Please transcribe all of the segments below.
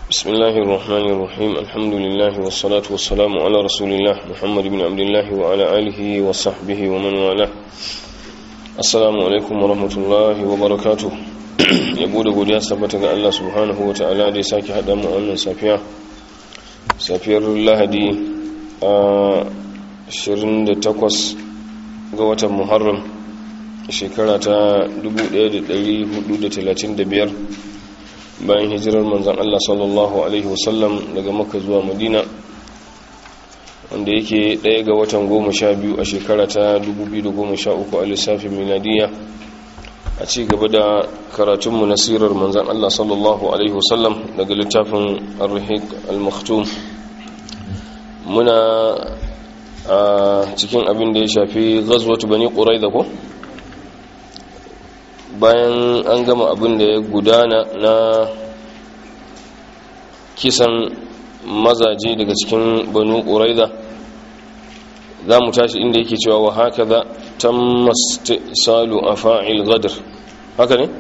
بسم الله الرحمن الرحيم الحمد لله والصلاة والسلام على رسول الله محمد بن عبد الله وعلى آله وصحبه ومن والاه السلام عليكم ورحمة الله وبركاته yabo da godiya sabbata ga Allah subhanahu wa ta'ala da ya sake haɗa mu wannan safiya safiyar lahadi a 28 ga watan muharram shekara ta 1435 bayan hijirar manzan Allah sallallahu Alaihi wasallam daga maka zuwa madina wanda yake ɗaya ga watan goma sha biyu a shekara ta 2013 a lissafin miladiya a ci gaba da karatunmu na sirar manzan Allah sallallahu Alaihi wasallam daga littafin al-rahik al-maktum muna a cikin abin da ya shafi gazwatu bani ƙurai da ko? bayan an gama abin da ya gudana na kisan mazaje daga cikin banu ƙuraida za mu tashi inda yake cewa wa haka za tamma salu a fa'il gadar haka ne?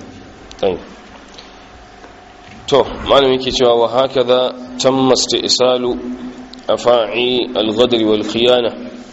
to malam yake cewa wa haka za tamma salu a fa'il gadar wal khiyana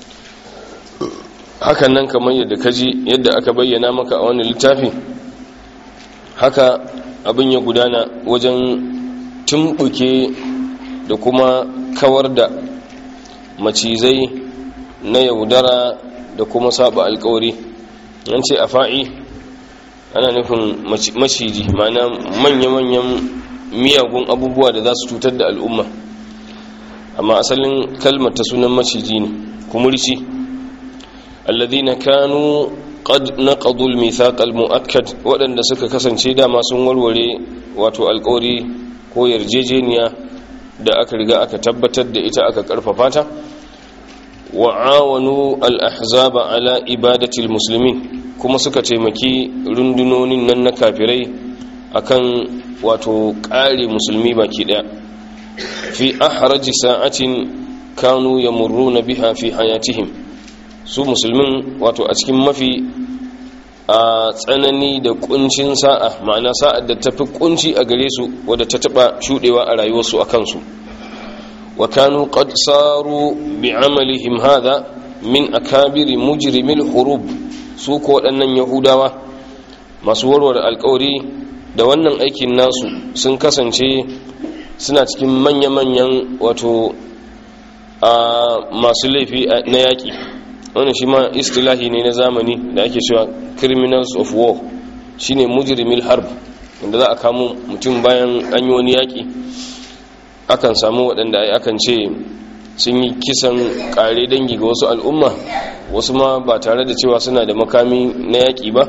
hakan nan kamar yadda kaji yadda aka bayyana maka a wannan littafi haka abin ya gudana wajen tumbuke da kuma kawar da macizai na yaudara da kuma saba alkawari an ce a fa'i ana nufin maciji mana manya-manyan miyagun abubuwa da za su cutar da al'umma amma asalin kalmar ta sunan maciji ne kumurci alladhina kanu qad naqadu al-mithaq al-mu'akkad wadanda suka kasance dama sun warware wato alƙawari ko yarjejeniya da aka riga aka tabbatar da ita aka karfafa ta wa awanu al-ahzaba ala ibadati al-muslimin kuma suka taimaki rundunonin nan na kafirai akan wato ƙare musulmi baki daya fi ahraji sa'atin kanu yamurruna biha fi hayatihim su musulmin wato a cikin mafi a tsanani da kuncin sa'a ma'ana sa'ad da tafi kunci a gare su wadda ta taba shudewa a rayuwarsu a kansu wa kanu qad saru bi amalihim hadha min akabiri mujrimil hurub su ko waɗannan yahudawa masu warware alkawari da wannan aikin nasu sun kasance suna cikin manya-manyan wato a masu laifi na yaƙi wannan shi ma istilahi ne na zamani da ake cewa criminals of war shine mujrimil harb wanda za a kamo mutum bayan an yi wani yaƙi akan samu waɗanda akan ce sun yi kisan ƙare dangi ga wasu al'umma wasu ma ba tare da cewa suna da makami na yaƙi ba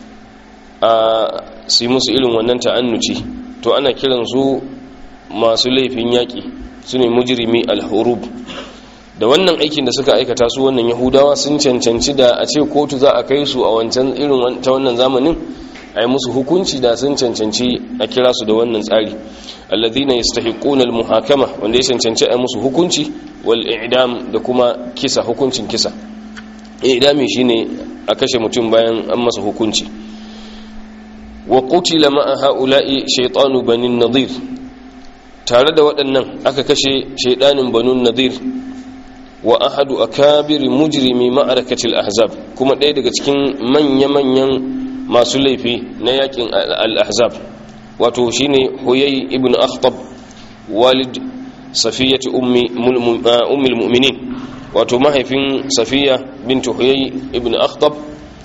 a su musu irin wannan ta'annuci to ana kiransu masu laifin yaƙi su ne mujrimi al-hurub da wannan aikin da suka aikata su wannan yahudawa sun cancanci da a ce kotu za a kai su a wancan irin ta wannan zamanin a yi musu hukunci da sun cancanci a kira su da wannan tsari alladhina yastahiquna almuhakama wanda ya cancanci a musu hukunci wal i'dam da kuma kisa hukuncin kisa i'dami shine a kashe mutum bayan an masa hukunci wa qutila ma'a ha'ula'i shaytanu banin nadir tare da waɗannan aka kashe shaydanin banun nadir wa ahadu akabiri mujrimi ma'arakatil ahzab kuma ɗaya daga cikin manya-manyan masu laifi na yakin al-ahzab wato shine huyay ibn akhtab walid safiyati ummi ummul mu'minin wato mahaifin safiya bint huyay ibn akhtab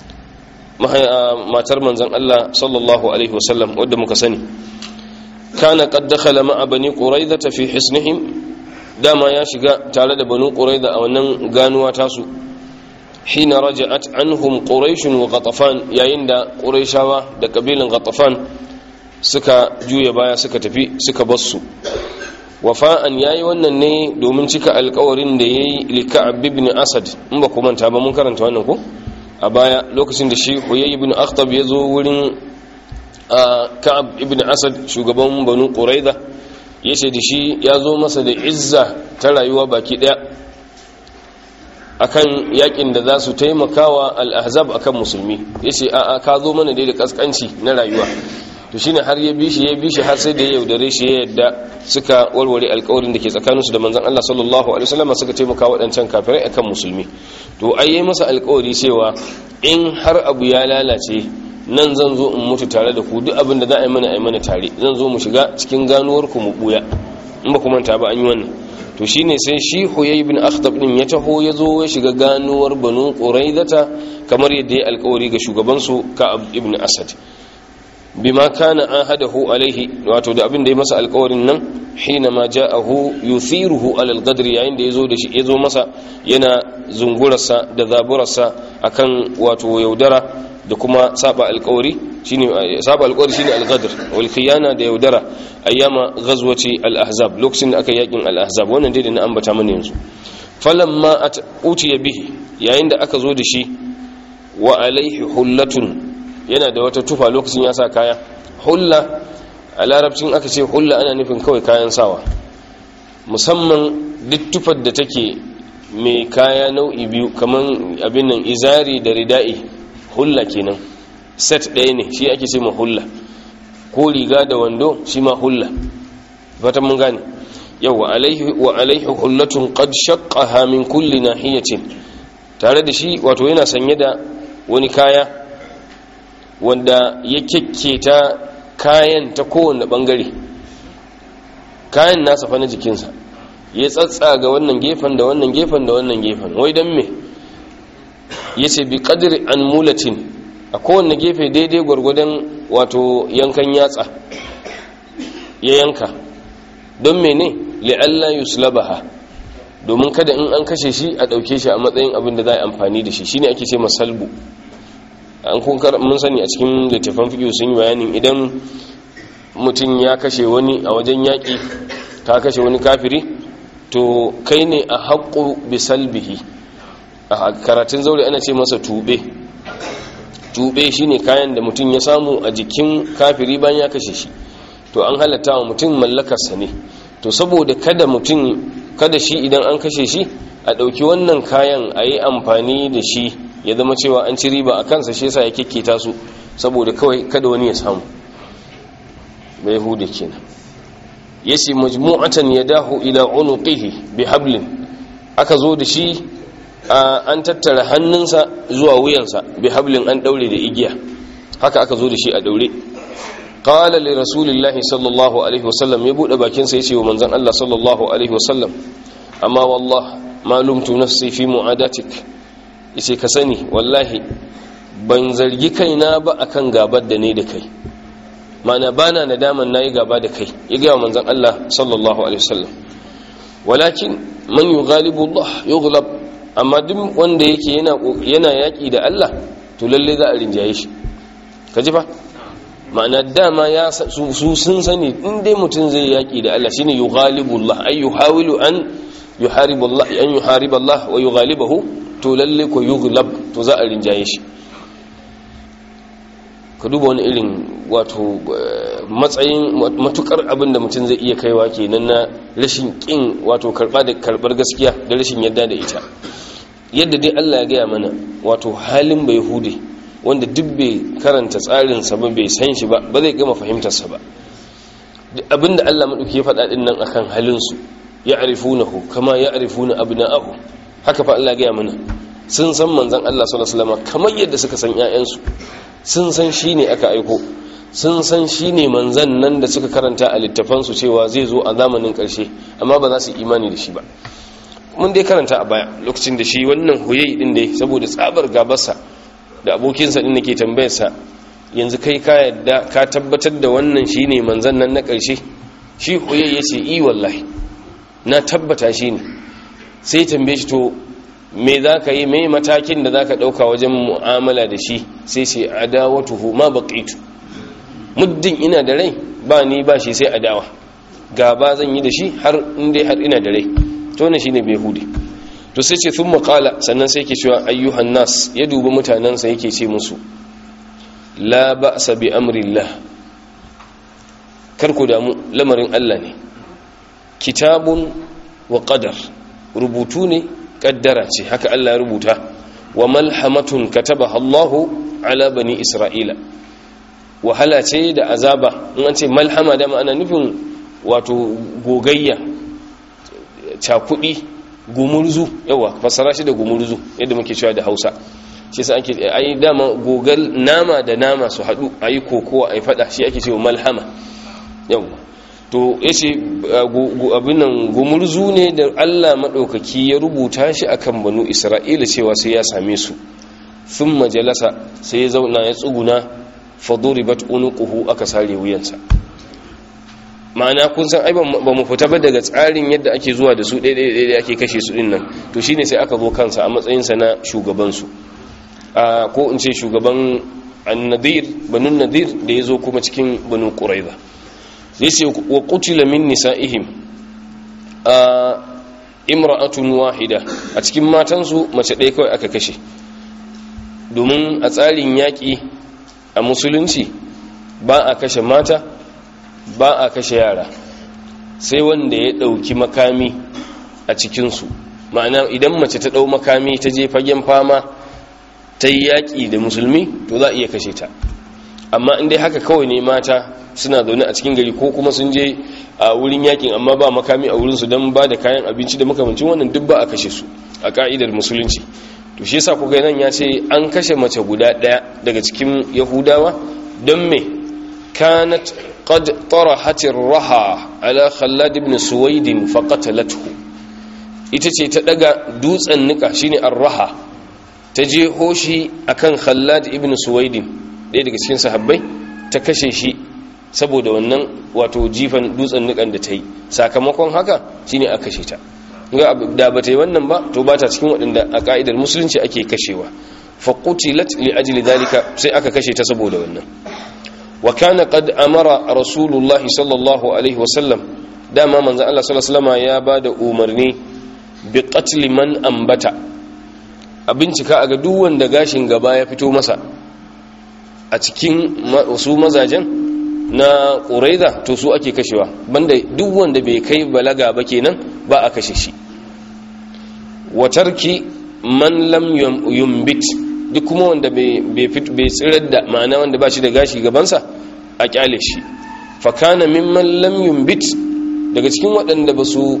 matar manzon Allah sallallahu alaihi wasallam wadda muka sani kana qad dakhala ma'a bani quraidah fi hisnihim dama ya shiga tare da banu quraida a wannan ganuwa tasu hina raja'at anhum quraish wa ghatafan yayin da quraishawa da kabilan ghatafan suka juya baya suka tafi suka bassu wafa'an yayi wannan ne domin cika alƙawarin da yayi li ka'ab ibn asad in ba ku manta ba mun karanta wannan ko a baya lokacin da shi huyay ibn akhtab ya zo wurin ka'ab ibn asad shugaban banu quraida ya ce da shi ya zo masa da izza ta rayuwa baki daya akan yakin da za su taimakawa al-ahzab akan musulmi ya ce a'a ka zo mana dai da kaskanci na rayuwa to shine har ya bishi ya bishi har sai da ya yaudare shi ya yadda suka warware alƙawarin da ke tsakaninsu da manzon Allah sallallahu alaihi wasallam suka taimaka waɗancan kafirai akan musulmi to ai yayi masa alƙawari cewa in har abu ya lalace nan zan zo in mutu tare da ku duk abin da za a yi mana a yi mana tare zan zo mu shiga cikin ganuwar ku mu buya in ba ku manta ba an yi wannan to shine sai shi huyay ibn akhtab din ya taho ya zo ya shiga ganuwar banu quraidata kamar yadda ya alƙawari ga shugaban su ka'ab ibn asad bima kana ahadahu alaihi wato da abin da ya masa alƙawarin nan hina ma ja'ahu yuthiruhu ala al-qadr yayin da yazo da shi yazo masa yana zungurarsa da zaburarsa akan wato yaudara da kuma saba alƙawari shine saba alƙawari shine al-qadr wal khiyana da yaudara ayyama ghazwati al-ahzab lokacin da aka yakin al-ahzab wannan dai da na ambata mana yanzu falamma utiya bihi yayin da aka zo da shi wa alaihi hullatun yana da wata tufa lokacin ya sa kaya hulla a larabcin aka ce hulla ana nufin kawai kayan sawa musamman duk tufar da take mai kaya nau'i biyu kamar abin nan izari da rida'i hulla kenan set ɗaya ne shi ake ce ma hulla ko riga da wando shi ma hulla fatan mun gane yau wa alaihi hullatun qad shaqqaha min kulli nahiyatin tare da shi wato yana sanye da wani kaya wanda ya kyakketa kayan ta kowane bangare kayan nasa fa na jikinsa ya tsatsa ga wannan gefen da wannan gefen da wannan gefen wai don me ya ce bi kadiri an mulatin a kowane gefe daidai gwargwadon wato yankan yatsa ya yanka don mene li'alla yuslabaha domin kada in an kashe shi a ɗauke shi a matsayin abin da za a amfani da shi shine ake ce masalbu an kunkar mun sani a cikin littafan fiƙo sun yi bayanin idan mutum ya kashe wani a wajen yaƙi ka kashe wani kafiri to kai ne a haƙo bisalbihi a karatun zaure ana ce masa tube tube shine kayan da mutum ya samu a jikin kafiri bayan ya kashe shi to an halatta wa mutum mallakarsa ne to saboda kada mutum kada shi idan an kashe shi a ɗauki wannan kayan a yi amfani da shi ya zama cewa an ci riba a kansa shi yasa ya kekketa su saboda kawai kada wani ya samu bai hude kenan yace majmu'atan yadahu ila unuqihi bi hablin aka zo da shi an tattara hannunsa zuwa wuyansa bi hablin an daure da igiya haka aka zo da shi a daure qala li rasulillahi sallallahu alaihi wasallam ya bude bakin sa yace wa manzon Allah sallallahu alaihi wasallam amma wallah ma lumtu nafsi fi mu'adatik yace ka sani wallahi ban zargi kaina ba akan gabar da ne da kai mana bana nadaman nayi gaba da kai ya ga manzon Allah sallallahu alaihi wasallam walakin man yughalibu Allah yughlab amma duk wanda yake yana yana yaki da Allah to lalle za a rinjaye shi kaji fa ma'ana dama ya su sun sani in dai mutum zai yaki da Allah shine yughalibu Allah ay yuhawilu an yuharibu Allah an yuharibu Allah wa yughalibahu to lalle ko yughlab to za a rinjaye shi ka duba wani irin wato matsayin matukar abin da mutum zai iya kaiwa kenan na rashin kin wato karba da karbar gaskiya da rashin yadda da ita yadda dai Allah ya gaya mana wato halin bai hude wanda duk bai karanta tsarin sa ba bai san shi ba ba zai gama fahimtar sa ba abinda Allah madauki ya faɗa din nan akan halin su ya'rifunahu kama ya'rifuna abna'ahu haka fa Allah ya gaya mana sun san manzon Allah sallallahu alaihi wasallam kamar yadda suka san ƴaƴansu sun san shi ne aka aiko sun san shi ne manzan nan da suka karanta a littafansu cewa zai zo a zamanin ƙarshe amma ba za su imani da shi ba mun dai karanta a baya lokacin da shi wannan huyayi din dai saboda tsabar gabarsa da abokinsa din da ke tambayarsa yanzu kai ka yadda ka tabbatar da wannan shi ne manzan nan na ƙarshe shi huyayi ya ce i wallahi na tabbata shi ne sai tambaye shi to me za ka yi mai matakin da za ka ɗauka wajen mu'amala da shi sai sai adawatuhu ma baƙitu muddin ina da rai ba ni ba shi sai adawa gaba zan yi da shi har inda har ina da rai to ne shi ne bai hude to sai ce sun maƙala sannan sai ke cewa ayyuhan nas ya dubi mutanensa yake ce musu la ba sa bi amrillah karku damu lamarin allah ne kitabun wa ƙadar rubutu ne kaddara ce haka Allah ya rubuta wa malhamatun katabaha Allahu ala bani Isra'ila wahala ce da azaba in an ce malhama da ma'ana nufin wato gogayya cakudi gumurzu yawa fasara shi da gumurzu yadda muke cewa da hausa shi sa ake ai dama gogal nama da nama su haɗu a yi kokowa a yi faɗa shi ake cewa malhama yawa to ya ce abinan gumurzu ne da allah maɗaukaki ya rubuta shi akan banu isra'ila cewa sai ya same su sun majalasa sai ya zauna ya tsuguna faduribat unuquhu aka sare wuyansa ma'ana kun san ai ba mu fita ba daga tsarin yadda ake zuwa da su ɗaya da ake kashe su ɗin nan to shine sai aka zo kansa a matsayinsa na shugabansu ko in ce shugaban annadir banu nadir da ya zo kuma cikin banu ƙuraiza ya ce wa kutila min nisa'ihim a imra'atun wahida a cikin matansu mace ɗaya kawai aka kashe domin a tsarin yaƙi a musulunci ba a kashe mata ba a kashe yara sai wanda ya ɗauki makami a cikinsu ma'ana idan mace ta ɗau makami ta je fagen fama ta yi yaƙi da musulmi to za a iya kashe ta amma inda haka kawai ne mata suna zaune a cikin gari ko kuma sun je a wurin yakin amma ba makami a wurinsu don ba da kayan abinci da makamancin wannan duk ba a kashe su a ka'idar musulunci to shi yasa kuga nan ya ce an kashe mace guda ɗaya daga cikin yahudawa don me kanat qad tarahat raha ala khallad ibn suwaid fa qatalathu ita ce ta daga dutsen nika shine ar-raha ta je hoshi akan khallad ibn suwaid ɗaya daga cikin sahabbai ta kashe shi saboda wannan wato jifan dutsen nikan da ta yi sakamakon haka shine a kashe ta da ba ta yi wannan ba to ba ta cikin waɗanda a ƙa'idar musulunci ake kashewa faƙutilat li ajli dalika sai aka kashe ta saboda wannan wa kana qad amara rasulullah sallallahu alaihi wasallam dama manzon Allah sallallahu alaihi wasallam ya bada umarni bi qatl man ambata a bincika a ga duk wanda gashin gaba ya fito masa a cikin su mazajen na ƙuraiza to su ake kashewa banda duk wanda bai kai balaga ba kenan ba a kashe shi watarki man lam yumbit duk kuma wanda bai tsirar da ma'ana wanda ba shi da gashi gabansa a kyale shi fakana mimman lam yumbit daga cikin waɗanda ba su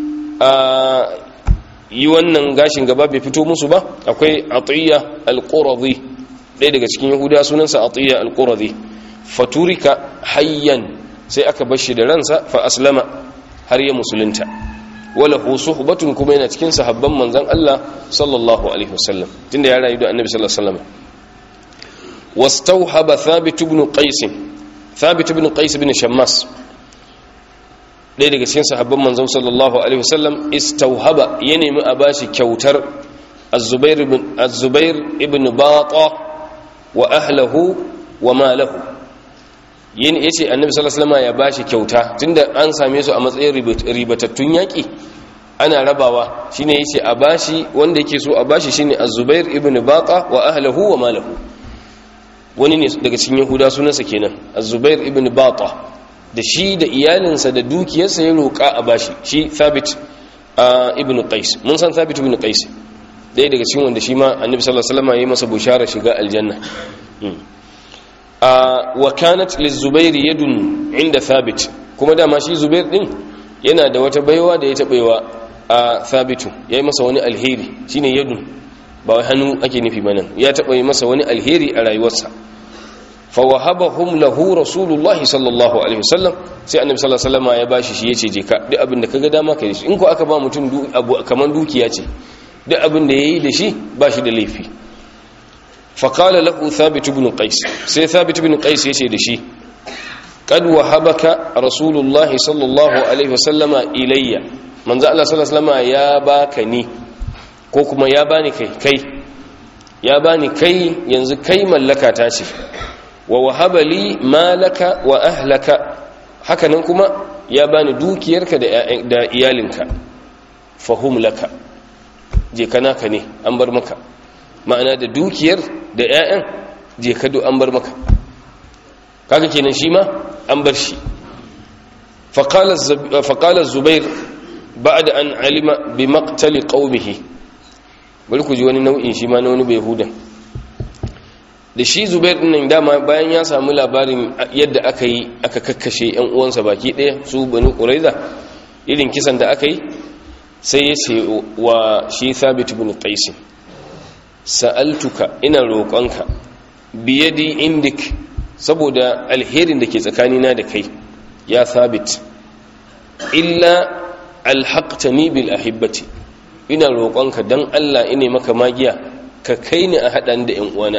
yi wannan gashin gaba bai fito musu ba akwai atiyya al-qurazi ɗaya daga cikin yahuda sunansa atiyya al-qurazi faturika hayyan sai aka bar shi da ransa fa aslama har ya musulunta wala hu suhbatun kuma yana cikin sahabban manzon Allah sallallahu alaihi wasallam tunda ya rayu da annabi sallallahu alaihi wasallam wastawhaba thabit ibn qais thabit ibn qais ibn shammas ɗaya daga cikin sahabban manzon sallallahu alaihi wasallam istawhaba ya nemi a bashi kyautar az-zubair ibn az-zubair ibn bata wa ahlihi wa malahu yin yace annabi sallallahu alaihi wasallam ya bashi kyauta tunda an same su a matsayin ribatattun yaki ana rabawa shine yace a bashi wanda yake so a bashi shine az-zubair ibn baqa wa ahlihi wa malahu wani ne daga cikin yahuda sunansa kenan az-zubair ibn baqa da shi da iyalinsa da dukiyarsa ya roƙa a bashi shi thabit ibn qais mun san thabit ibn qais ɗaya daga cikin wanda shi ma annabi sallallahu alaihi wasallam ya yi masa bushara shiga aljanna wa kanat lizubairi yadun inda thabit kuma dama shi zubair din yana da wata baiwa da ya taɓewa a thabitu ya yi masa wani alheri shine yadun ba wai hannu ake nufi ba nan ya taɓa yi masa wani alheri a rayuwarsa fawahabahum lahu rasulullahi sallallahu alaihi wasallam sai annabi sallallahu alaihi wasallam ya bashi shi yace je ka duk abin da kaga dama kai shi in ko aka ba mutum abu kaman dukiya ce duk abin da yayi da shi ba shi da laifi فقال له ثابت بن قيس سي ثابت بن قيس يشي دشي قد وهبك رسول الله صلى الله عليه وسلم إلي من ذا الله صلى الله عليه وسلم يا باكني ko kuma ya bani kai kai ya bani kai yanzu kai mallaka ta ce wa wahaba li malaka wa ahlaka hakanan kuma ya bani dukiyarka da iyalinka fahum laka je kana ka ne an bar maka ma'ana da dukiyar da 'ya'yan je kado an bar maka kaga kenan shi ma an bar shi faƙalar zubair ba da an alima bi maktali ƙaumihi bari ku ji wani nau'in shi ma na wani bai hudan da shi zubair din dama bayan ya samu labarin yadda aka yi aka kakkashe yan uwansa baki ɗaya su banu quraiza irin kisan da aka yi sai ya ce wa shi thabit ibn qais sa'altuka ina roƙonka biyadi indik saboda alherin da ke tsakanina da kai ya thabit illa alhaqtani bil ahibbati ina roƙonka dan Allah ine maka magiya ka kai ni a haɗan da ƴan uwana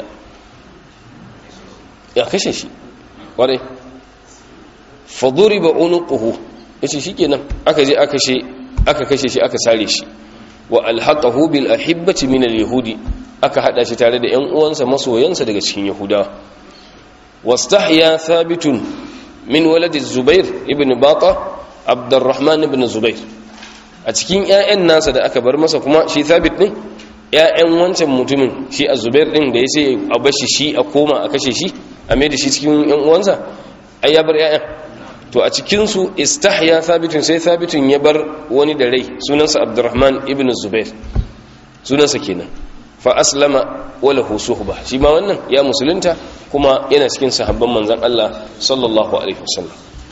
ya kashe shi ƙwarai faduriba unuquhu yace shikenan aka je aka kashe aka kashe shi aka sare shi wa alhaqahu bil ahibbati min al yahudi aka hada shi tare da ƴan uwansa masoyansa daga cikin yahudawa wastahya thabitun min waladi zubair ibn bata abdurrahman ibn zubair a cikin ƴaƴan nasa da aka bar masa kuma shi thabit din ƴaƴan wancan mutumin shi az-zubair din da yace a bashi shi a koma a kashe shi a mai da shi cikin ƴan uwansa ai ya bar ƴaƴan to a cikin su istahya thabitun sai thabitun ya bar wani da rai sunansa abdurrahman ibn zubair sunansa kenan fa aslama wala suhba shi ma wannan ya musulunta kuma yana cikin sahabban manzon Allah sallallahu alaihi wasallam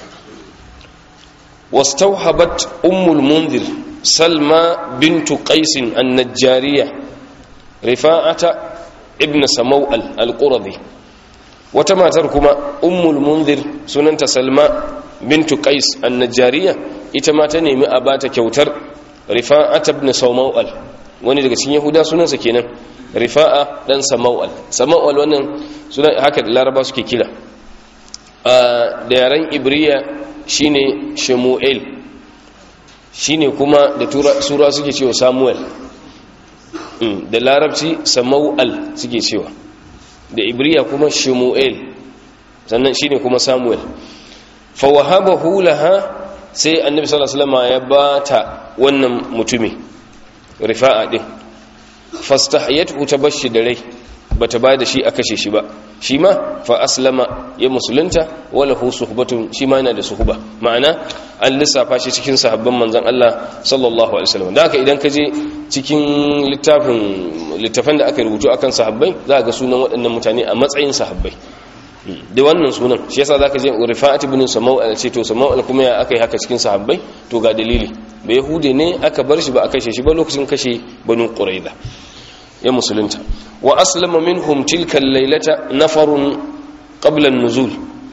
wastawhabat ummul munzir salma bintu qais an-najjariyah rifa'ata ibn samawal al-quradi wata matar kuma ummul munzir sunanta salma bintu qais an-najjariyah ita ma ta nemi a bata kyautar rifa'ata ibn samawal wani daga cikin yahuda sunansa kenan rifa'a dan samawal samawal wannan suna haka da laraba suke kira da yaren ibriya shine shemuel shine kuma da sura suke cewa samuel da larabci samawal suke cewa da ibriya kuma shemuel sannan shine kuma samuel fa wahabahu laha sai annabi sallallahu alaihi wasallam ya bata wannan mutumi rifa'a din fastahyatu tabashi da rai bata ba da shi a kashe shi ba shi ma fa aslama ya musulunta wala hu suhbatun shi ma yana da suhba ma'ana an lissafa shi cikin sahabban manzon Allah sallallahu alaihi wasallam da haka idan ka je cikin littafin littafan da aka rubutu akan sahabbai za ga sunan waɗannan mutane a matsayin sahabbai da wannan sunan shi yasa zaka je rifa'at ibn samau al ce to samau al kuma ya akai haka cikin sahabbai to ga dalili ba yahude ne aka bar shi ba a kashe shi ba lokacin kashe banu quraida ya musulunta wa aslama minhum tilka al-lailata nafarun qabla an-nuzul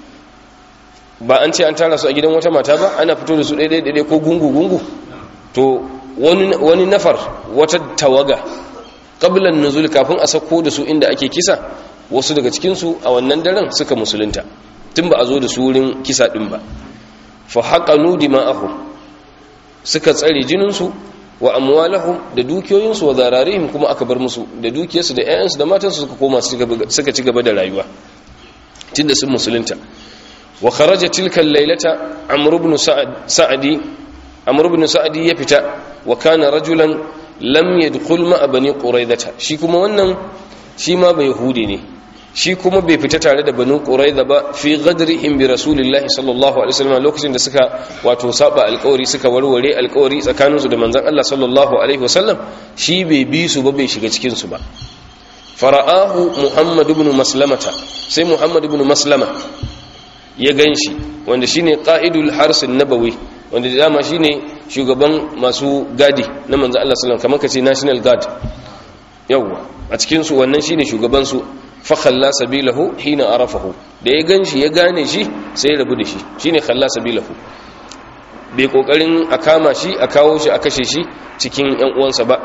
ba an ce an tara su a gidan wata mata ba ana fito da su daidai daidai ko gungu gungu to wani wani nafar wata tawaga qabla an-nuzul kafin a sako da su inda ake kisa wasu daga cikin su a wannan daren suka musulunta tun ba a zo da su wurin kisa din ba fa haqanu dima'ahum suka tsare jinin su wa amwalahum da dukiyoyinsu wa zararihim kuma aka bar musu da dukiyarsu da ƴaƴansu da matansu suka koma suka ci gaba da rayuwa tunda sun musulunta wa kharaja tilka al-lailata amr ibn sa'di amr ibn sa'di ya fita wa kana rajulan lam yadkhul ma bani quraidata shi kuma wannan shi ma bai yahudi ne shi kuma bai fita tare da banu quraiza ba fi ghadrihim bi rasulillahi sallallahu alaihi wasallam lokacin da suka wato saba alƙawari suka warware alƙawari tsakaninsu da manzon Allah sallallahu alaihi wasallam shi bai bi su ba bai shiga cikin su ba fara'ahu muhammad ibn maslamata sai muhammad ibn maslama ya ganshi wanda shine qa'idul hars nabawi wanda dama shine shugaban masu gadi na manzon Allah sallallahu alaihi wasallam kamar kace national guard yawwa a cikin su wannan shine shugaban su fa khalla sabilahu hina arafahu da ya ganshi ya gane shi sai ya rabu da shi shine khalla sabilahu bai kokarin a kama shi a kawo shi a kashe shi cikin yan uwansa ba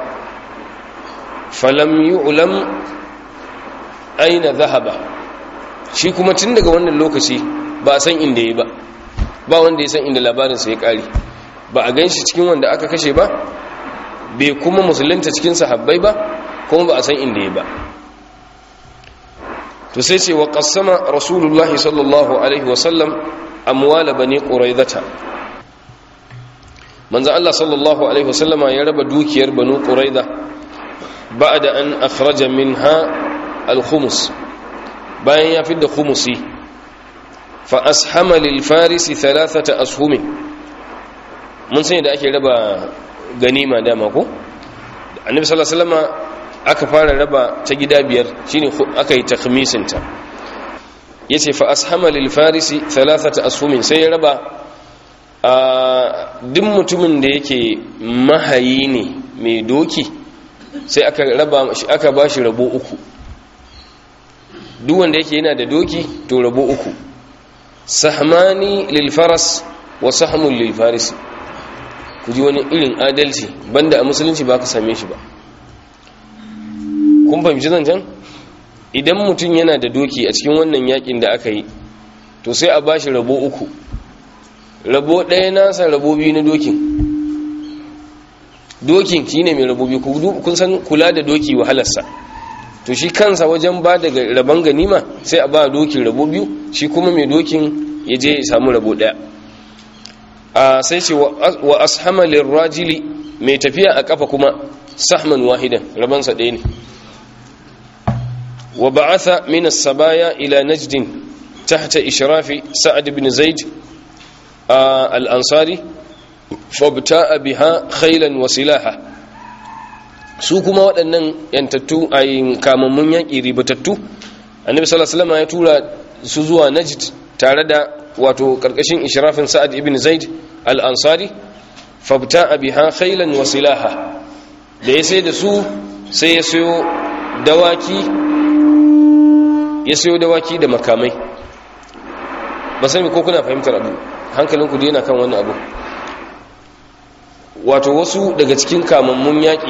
falam yu'lam aina dhahaba shi kuma tun daga wannan lokaci ba a san inda yayi ba ba wanda ya san inda labarin sa ya kare ba a ganshi cikin wanda aka kashe ba bai kuma musulunta cikin sahabbai ba kuma ba a san inda yayi ba to sai ce wa qassama rasulullahi sallallahu alaihi wasallam amwala bani quraidata manzo Allah sallallahu alaihi wasallama ya raba dukiyar banu quraida ba'da an akhraja minha al-khums bayan ya fidda khumusi fa ashama lil farisi thalathata ashum mun sani da ake raba ganima dama ko annabi sallallahu alaihi wasallama aka fara raba ta gida biyar shine aka yi takhmisinta yace fa ashama lil farisi thalathata ashumin sai ya raba a duk mutumin da yake mahayi ne mai doki sai aka raba aka bashi rabo uku duk wanda yake yana da doki to rabo uku sahmani lil faras wa sahmun lil farisi ku ji wani irin adalci banda a musulunci ba ka same shi ba kun fahimci zancen idan mutum yana da doki a cikin wannan yakin da aka yi to sai a bashi rabo uku rabo ɗaya nasa rabo biyu na dokin dokin shi ne mai rabo biyu kun san kula da doki wahalarsa to shi kansa wajen ba daga rabon ganima sai a ba dokin rabo biyu shi kuma mai dokin ya je ya samu rabo ɗaya a sai ce wa ashamalin rajili mai tafiya a kafa kuma sahman wahidan rabansa ɗaya ne wa ba'atha min as-sabaya ila najdin tahta ishrafi sa'ad ibn zaid al-ansari fabta'a biha khaylan wa silaha su kuma waɗannan yantattu ayin kamammun yaƙi ribatattu annabi sallallahu alaihi wasallam ya tura su zuwa najd tare da wato karkashin ishrafin sa'ad ibn zaid al-ansari fabta'a biha khaylan wa silaha da ya sai da su sai ya sayo dawaki ya sayo dawaki da makamai ba sani ko kuna fahimtar abu hankalinku da yana kan wani abu wato wasu daga cikin kamammun yaƙi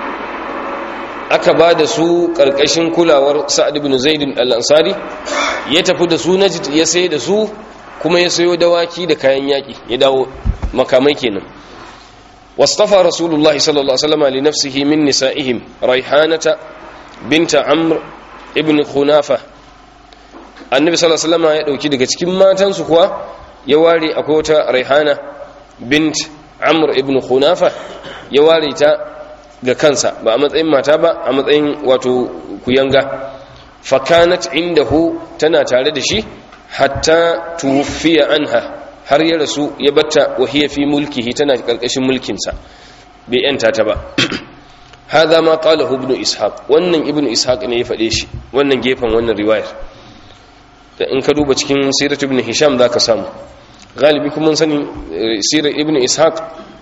aka ba da su ƙarƙashin kulawar sa'ad ibn zaid al-ansari ya tafi da su najd ya sai da su kuma ya sayo dawaki da kayan yaƙi ya dawo makamai kenan واصطفى رسول الله صلى الله عليه وسلم لنفسه من نسائهم ريحانة بنت عمرو ابن خنافة النبي صلى الله عليه وسلم ya dauki daga cikin matansu kuwa ya ware akwai wata Raihana bint Amr ibn Khunafa ya ware ta ga kansa ba a matsayin mata ba a matsayin wato kuyanga fakanat indahu tana tare da shi hatta tuwfiya anha har ya rasu ya batta wahiyar fi mulkihi tana karkashin mulkinsa bai yanta ta ba hadha ma qala ibn ishaq wannan ibn ishaq ne ya fade shi wannan gefen wannan riwayar da in ka duba cikin sirat ibn hisham zaka samu galibi kuma mun sani sirat ibn ishaq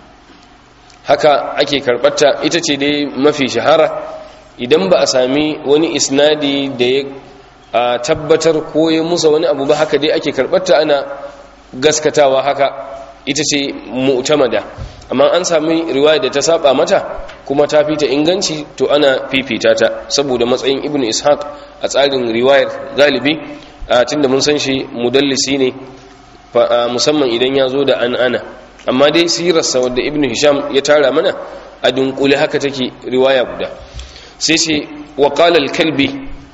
haka ake karbata ita ce dai mafi shahara idan ba a sami wani isnadi da ya tabbatar ko ya musa wani abu ba haka dai ake karbata ana gaskatawa haka ita ce mu'tamada amma an sami riwaya da ta saba mata kuma ta fita inganci to ana fifita ta saboda matsayin ibnu ishaq a tsarin riwayar galibi tunda mun san shi mudallisi ne musamman idan ya zo da an ana amma dai sirarsa wadda ibnu hisham ya tara mana a dunkule haka take riwaya guda sai ce wa qala al-kalbi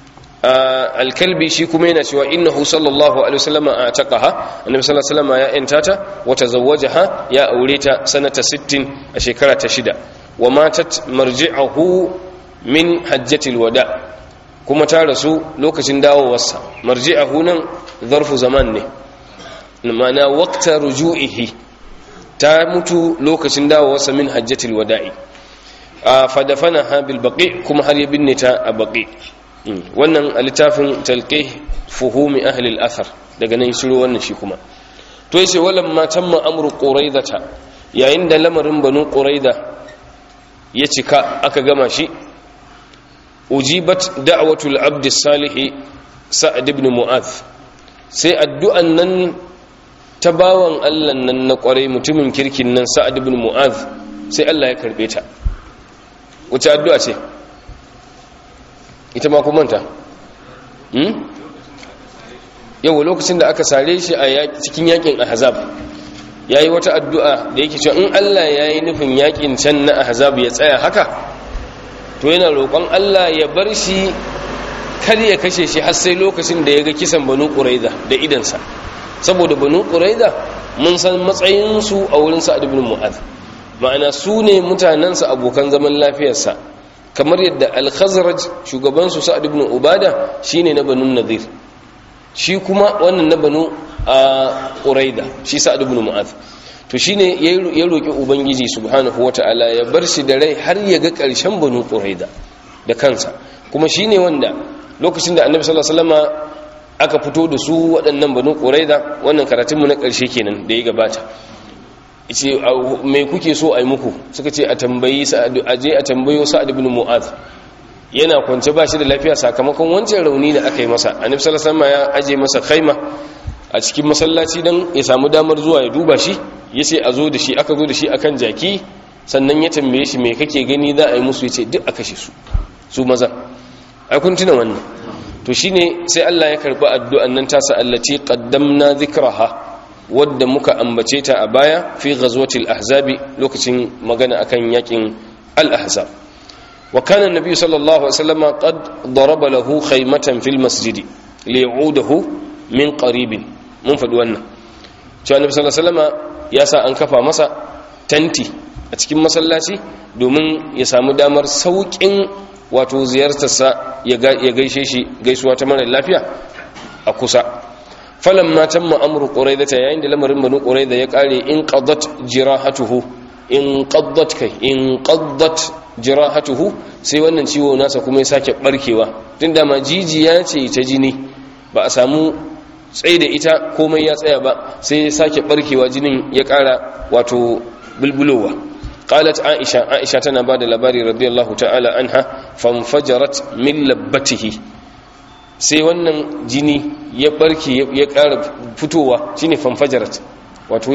alkalbi shi kuma yana cewa innahu sallallahu alaihi wasallam a taqaha annabi sallallahu alaihi wasallam ya intata wa tazawwajaha ya aure ta sanata 60 a shekara ta shida wa matat marji'ahu min hajjatil wada kuma ta rasu lokacin dawowarsa marji'ahu nan zarfu zaman ne ma'ana waqta ruju'ihi ta mutu lokacin dawowarsa min hajjatil wada'i fa dafanaha bil baqi kuma har ya binne ta a baqi wannan a littafin talqih fuhumi ahli al-athar daga nan shiro wannan shi kuma to yace walam ma tamma amru quraidata yayin da lamarin banu quraida ya cika aka gama shi ujibat da'watul abd salih sa'ad ibn mu'adh sai addu'an nan ta bawan Allah nan na kwarai mutumin kirkin nan sa'ad ibn mu'adh sai Allah ya karbe ta wace addu'a ce ita ma manta yau lokacin da aka sare shi a cikin yakin ahzab ya yi wata addu'a da yake cewa in Allah ya yi nufin yakin can na ahzab ya tsaya haka to yana roƙon Allah ya bar shi kar ya kashe shi har sai lokacin da ya ga kisan banu ƙuraiza da idansa saboda banu ƙuraiza mun san matsayinsu a wurin sa'ad ibn mu'adh ma'ana su ne mutanensa abokan zaman lafiyarsa kamar yadda al-khazraj shugabansu sa'ad ibn ubada shine na banu nadir shi kuma wannan na banu a quraida shi sa'ad ibn mu'adh to shine ya roki ubangiji subhanahu wata'ala ya bar shi da rai har ya ga karshen banu quraida da kansa kuma shine wanda lokacin da annabi sallallahu alaihi wasallama aka fito da su waɗannan banu quraida wannan karatunmu na ƙarshe kenan da ya gabata ce mai kuke so a yi muku suka ce a tambayi aje a tambayo sa'ad ibn mu'az yana kwance ba shi da lafiya sakamakon wancan rauni da aka yi masa annabi sallallahu alaihi wasallam ya aje masa khaima a cikin masallaci dan ya samu damar zuwa ya duba shi yace a zo da shi aka zo da shi akan jaki sannan ya tambaye shi me kake gani za a yi musu yace duk a kashe su su maza ai kun tuna wannan to shine sai Allah ya karbi addu'an nan tasa allati qaddamna dhikraha wadda muka ambace ta a baya fi ghazwatil ahzabi lokacin magana akan yakin al-ahzab wa kana an-nabi sallallahu alaihi wasallam qad daraba lahu khaymatan fil masjid li'udahu min qarib mun faɗi wannan cewa annabi sallallahu alaihi wasallam ya sa an kafa masa tanti a cikin masallaci domin ya samu damar sauƙin wato ziyartarsa ya gaishe shi gaisuwa ta mara lafiya a kusa falan ma tamma amru quraidata yayin da lamarin banu quraida ya kare in qaddat jirahatuhu in qaddat kai in qaddat jirahatuhu sai wannan ciwo nasa kuma ya sake barkewa tun da ma jijiya ce ta jini ba a samu tsaye da ita komai ya tsaya ba sai ya sake barkewa jinin ya kara wato bulbulowa قالت عائشة عائشة تنا بعد لباري رضي الله تعالى عنها فانفجرت من لبته sai wannan jini ya barke ya ƙara fitowa shine fanfajarat wato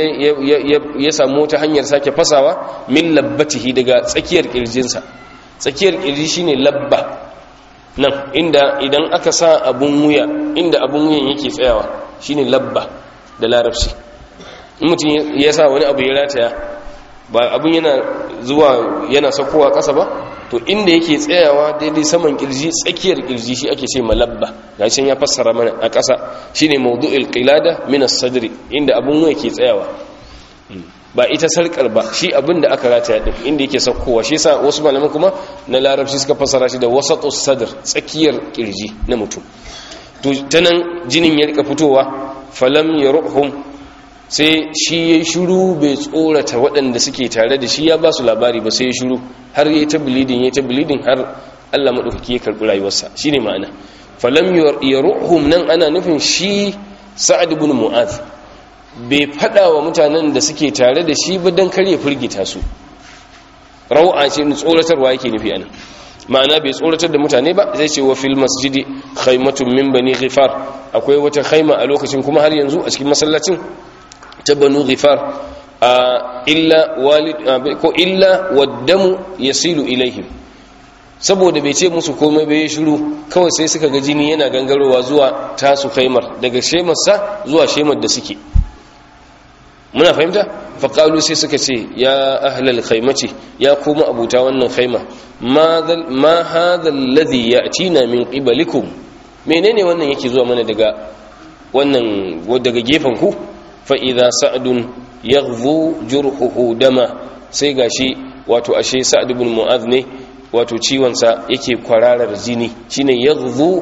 ya samu ta hanyar sake fasawa min labbatihi daga tsakiyar kirjinsa tsakiyar kirji shine labba nan inda idan aka sa abun wuya inda abun wuyan yake tsayawa shine labba da larabci mutum ya sa wani abu ya rataya ba abin yana zuwa yana sakowa ƙasa ba to inda yake tsayawa daidai saman kirji tsakiyar kirji shi ake ce malabba gashin ya fassara mana a ƙasa shine mawdu'il qilada min as-sadri inda abin wuya ke tsayawa ba ita sarkar ba shi abin da aka rataya din inda yake sakowa shi yasa wasu malaman kuma na larabci suka fassara shi da wasatus sadr tsakiyar kirji na mutum to tanan jinin ya rika fitowa falam yaruhum sai shi ya shuru bai tsorata waɗanda suke tare da shi ya ba su labari ba sai ya shuru har ya ta bilidin ya ta bilidin har Allah maɗaukaki ya karɓi rayuwarsa shi ne ma'ana falam ya ruhum nan ana nufin shi sa'ad ibn mu'az bai faɗa wa mutanen da suke tare da shi ba don kar ya firgita su rau'a ce tsoratarwa yake nufi anan ma'ana bai tsoratar da mutane ba zai ce wa fil masjidi khaymatun min bani ghifar akwai wata khayma a lokacin kuma har yanzu a cikin masallacin ta banu ghifar illa walid ko illa waddamu yasilu ilaihim saboda bai ce musu komai bai shiru kawai sai suka ga jini yana gangarowa zuwa tasu khaimar daga shemarsa zuwa shemar da suke muna fahimta faƙalu sai suka ce ya ahlal khaimaci ya kuma abuta wannan khaima ma hadha alladhi ya'tina min qibalikum menene wannan yake zuwa mana daga wannan daga gefen ku fa'iza sa'adun ya jurhuhu dama sai gashi wato ashe sa'ad ibn mu'az ne wato ciwonsa yake kwararar jini shine ya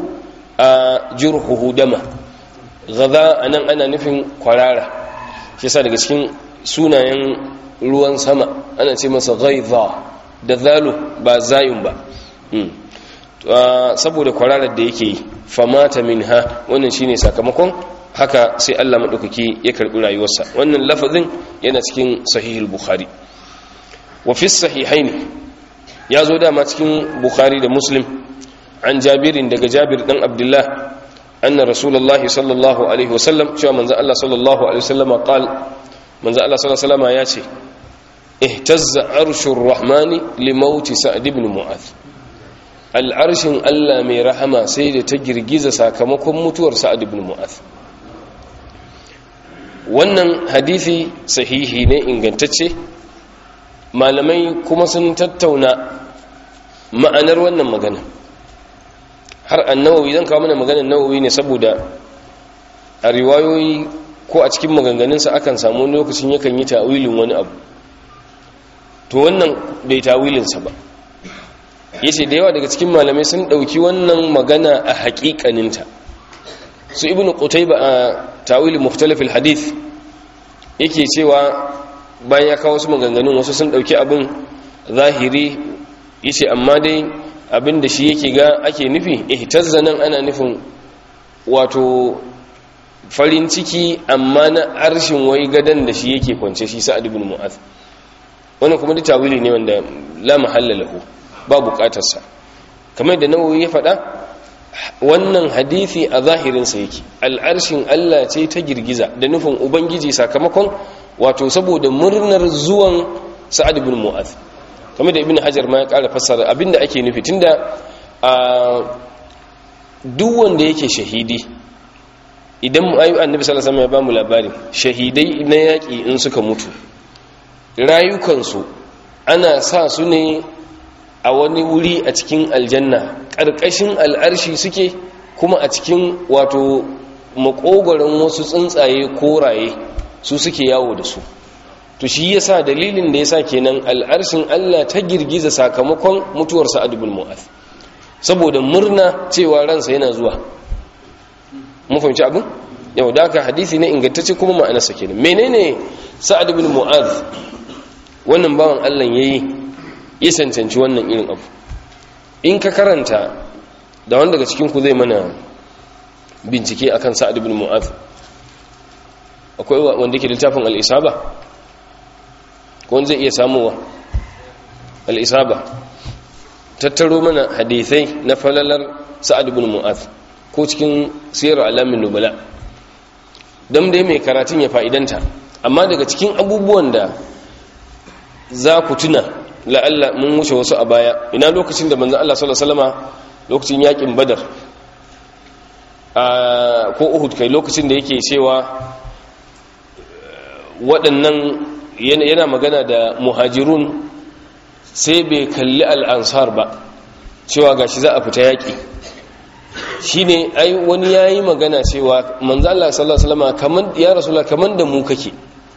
a jurhuhu dama gaza a nan ana nufin kwarara shi sa daga cikin sunayen ruwan sama ana ce masa gaiza da zalo ba zayun ba saboda kwararar da yake yi famata min ha wannan shine sakamakon haka sai Allah maɗaukaki ya karɓi rayuwarsa wannan lafazin yana cikin sahihul bukhari wa fi sahihaini ya zo dama cikin bukhari da muslim an jabirin daga jabir dan abdullah anna rasulullah sallallahu alaihi wasallam cewa manzo Allah sallallahu alaihi wasallam qal manzo Allah sallallahu alaihi wasallam ya ce ihtazza arshur rahmani li mauti sa'd ibn mu'adh al'arshin Allah mai rahama sai da ta girgiza sakamakon mutuwar sa'ad ibn mu'adh wannan hadisi sahihi ne ingantacce malamai kuma sun tattauna ma'anar wannan magana har annawawi zan kawo mana maganar nawawi ne saboda a riwayoyi ko a cikin maganganunsa akan samu lokacin yakan yi ta'wilin wani abu to wannan bai ta'wilinsa ba yace da yawa daga cikin malamai sun dauki wannan magana a haƙiƙaninta su ibnu qutayba a tawili mukhtalif alhadith yake cewa bayan ya kawo su maganganun wasu sun dauki abin zahiri yace amma dai abinda shi yake ga ake nufi ihtazza nan ana nufin wato farin ciki amma na arshin wai gadan da shi yake kwance shi sa'ad ibn mu'az wannan kuma da tawili ne wanda la mahalla lahu ba bukatarsa kamar da nawawi ya faɗa wannan hadisi a zahirinsa yake al'arshin Allah ce ta girgiza da nufin ubangiji sakamakon wato saboda murnar zuwan sa'ad ibn mu'az kamar da ibn hajar ma ya ƙara fassara abinda ake nufi tunda a duk wanda yake shahidi idan ayu annabi sallallahu alaihi wasallam ya ba mu labari shahidai na yaƙi in suka mutu rayukansu ana sa su ne a wani wuri a cikin aljanna ƙarƙashin al'arshi suke kuma a cikin wato makogoron wasu tsuntsaye koraye su suke yawo da su to shi yasa dalilin da yasa kenan al'arshin Allah ta girgiza sakamakon mutuwar Sa'ad ibn Mu'adh saboda murna cewa ransa yana zuwa mun fahimci abin yau da haka hadisi ne ingantacce kuma ma'anarsa kenan menene Sa'ad ibn Mu'adh wannan bawan Allah yayi ya cancanci wannan irin abu in ka karanta da wanda daga cikin ku zai mana bincike akan Sa'ad ibn Mu'adh akwai wanda yake littafin al-Isaba ko zai iya samuwa al'isaba tattaro mana hadithai na falalar sa'ad ibn mu'az ko cikin sirar alamin nubala don dai mai karatun ya fa'idanta amma daga cikin abubuwan da za ku tuna la'alla mun wuce wasu a baya ina lokacin da manzan Allah salama lokacin yakin badar ko uhud kai lokacin da yake cewa waɗannan yana magana da muhajirun sai bai kalli al'ansar ba cewa gashi za a fita yaƙi shi ne ai wani ya yi magana cewa manzo Allah sallallahu Alaihi ya rasula kamar da mu kake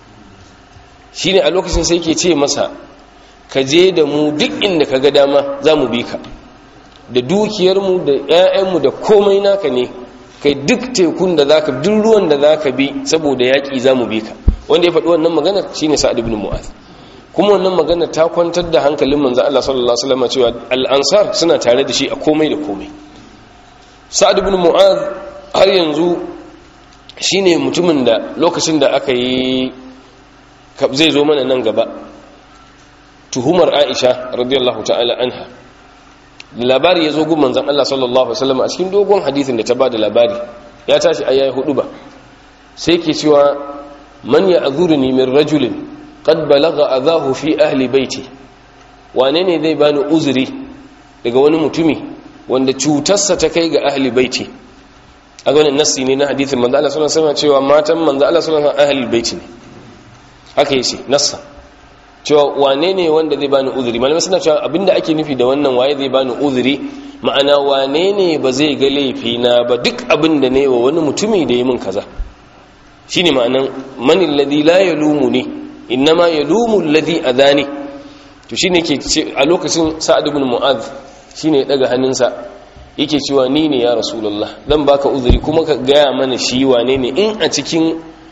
shi ne a lokacin sai ke ce masa ka je da mu duk inda ka ga dama za mu bi ka da dukiyarmu da 'ya'yanmu da komai naka ne kai duk tekun da za ka duk ruwan da za ka bi saboda yaƙi za mu bi ka wanda ya faɗi wannan maganar shine sa'ad ibn mu'az kuma wannan maganar ta kwantar da hankalin manzo Allah sallallahu alaihi wasallam cewa al-ansar suna tare da shi a komai da komai sa'ad ibn mu'az har yanzu shine mutumin da lokacin da aka yi zai zo mana nan gaba tuhumar Aisha radiyallahu ta'ala anha labari ya zo gun manzon Allah sallallahu alaihi wasallam a cikin dogon hadisin da ta bada labari ya tashi ayayi hudu ba sai ke cewa man ya azurni min rajulin qad balagha adahu fi ahli baiti wane ne zai bani uzuri daga wani mutumi wanda cutarsa ta kai ga ahli baiti a wannan nassi ne na hadithin manzo Allah sallallahu alaihi wasallam cewa matan manzo Allah sallallahu alaihi wasallam ahli baiti ne haka yace nassa cewa wane ne wanda zai bani uzuri malamai suna cewa abinda ake nufi da wannan waye zai bani uzuri ma'ana wane ne ba zai ga laifi na ba duk abinda ne wa wani mutumi da yi min kaza shine ma'anan man alladhi la yalumuni innama yalumu alladhi adani to shine yake a lokacin sa'ad ibn mu'adh shine daga hannunsa yake cewa ni ne ya rasulullah zan baka uzuri kuma ka gaya mana shi wane ne in a cikin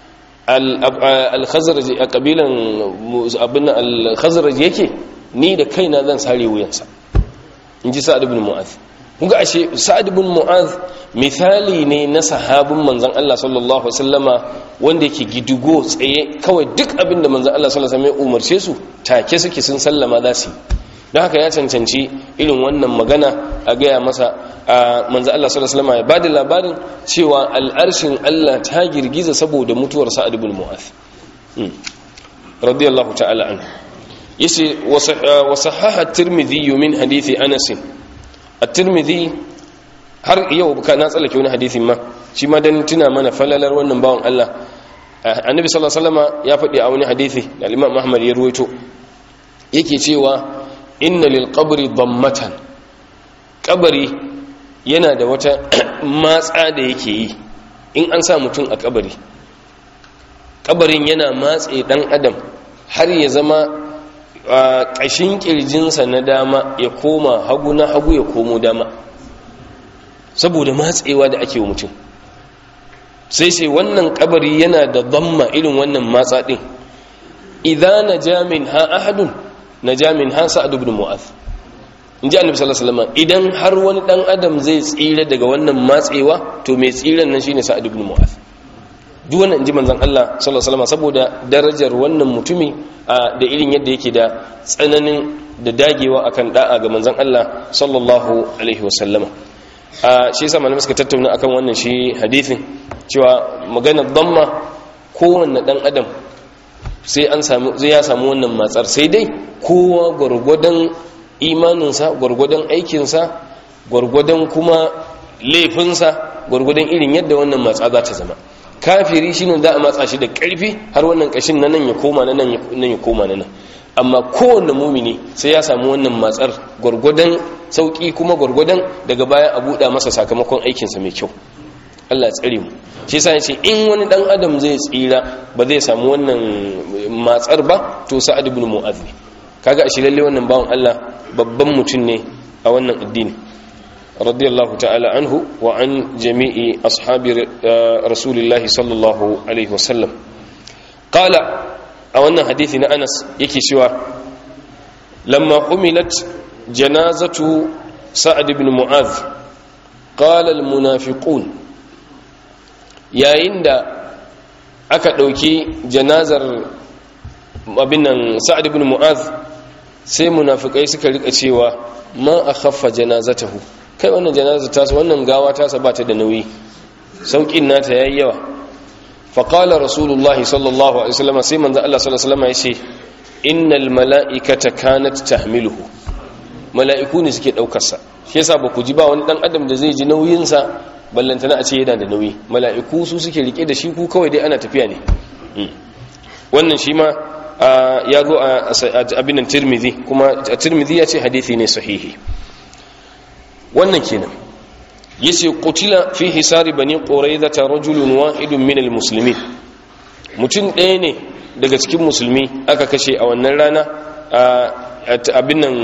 al-khazraj a kabilan abin al-khazraj yake ni da kaina zan sare wuyansa inji sa'ad ibn mu'adh kuga ashe sa'ad ibn mu'adh misali ne na sahabin manzon Allah sallallahu alaihi wasallama wanda yake gidugo tsaye kawai duk abin da manzon Allah sallallahu alaihi wasallam ya umarce su take suke sun sallama za su don haka ya cancanci irin wannan magana a gaya masa a manzon Allah sallallahu alaihi wasallama ya bada labarin cewa al'arshin Allah ta girgiza saboda mutuwar sa'ad ibn mu'adh radiyallahu ta'ala anhu yace wa sahaha at-tirmidhi min hadithi anas at-tirmidhi har yau ka na tsallake wani hadisin ma shi ma dan tuna mana falalar wannan bawan Allah annabi sallallahu alaihi wasallam ya faɗi a wani hadisi da Imam Ahmad ya ruwaito yake cewa inna lil qabri dammatan kabari yana da wata matsa da yake yi in an sa mutum a kabari kabarin yana matse dan adam har ya zama ƙashin ƙirjinsa na dama ya koma hagu na hagu ya komo dama saboda matsewa da ake wa mutum sai sai wannan kabari yana da zamma irin wannan matsa din idan naja min ha ahadun naja min ha sa'ad ibn mu'az in ji annabi sallallahu alaihi wasallam idan har wani dan adam zai tsira daga wannan matsewa to mai tsiran nan shine sa'ad ibn mu'adh duk wannan inji manzon Allah sallallahu alaihi wasallam saboda darajar wannan mutumi da irin yadda yake da tsananin da dagewa akan da'a ga manzon Allah sallallahu alaihi wasallam a shi yasa malamai suka tattauna akan wannan shi hadisin cewa maganar damma kowanne dan adam sai an samu zai ya samu wannan matsar sai dai kowa gwargwadon imaninsa gwargwadon aikinsa gwargwadon kuma laifinsa gwargwadon irin yadda wannan matsa za ta zama kafiri shi ne za a matsa shi da ƙarfi har wannan ƙashin na nan ya koma na nan ya koma na nan amma kowanne mumini sai ya samu wannan matsar gwargwadon sauƙi kuma gwargwadon daga baya a buɗa masa sakamakon aikinsa mai kyau Allah tsare mu shi yasa yace in wani dan adam zai tsira ba zai samu wannan matsar ba to sa'ad ibn mu'adh kaga a shi lalle wannan bawan Allah babban mutum ne a wannan addini radiyallahu ta'ala anhu wa an jami'i ashabi rasulillahi sallallahu alaihi wasallam qala a wannan hadisi na Anas yake cewa lamma humilat janazatu sa'ad ibn mu'adh qala al munafiqun yayin da aka dauki janazar abin nan sa'ad ibn mu'adh sai munafikai suka rika cewa ma akhaffa janazatahu kai wannan janazar tasa wannan gawa tasa ba ta da nauyi saukin nata yayi yawa fa qala rasulullahi sallallahu alaihi wasallam sai manzo Allah sallallahu alaihi wasallam yace innal malaikata kanat tahmiluhu mala'iku ne suke daukar sa shi yasa ba ku ji ba wani dan adam da zai ji nauyin sa ballantana a ce yana da nauyi mala'iku su suke rike da shi ku kawai dai ana tafiya ne wannan shi ma ya zo a abinan tirmidhi kuma a tirmidhi ya ce hadithi ne sahihi wannan kenan yace qutila fi hisari bani quraiza ta rajulun wahidun min almuslimin mutum ɗaya ne daga cikin musulmi aka kashe a wannan rana abin nan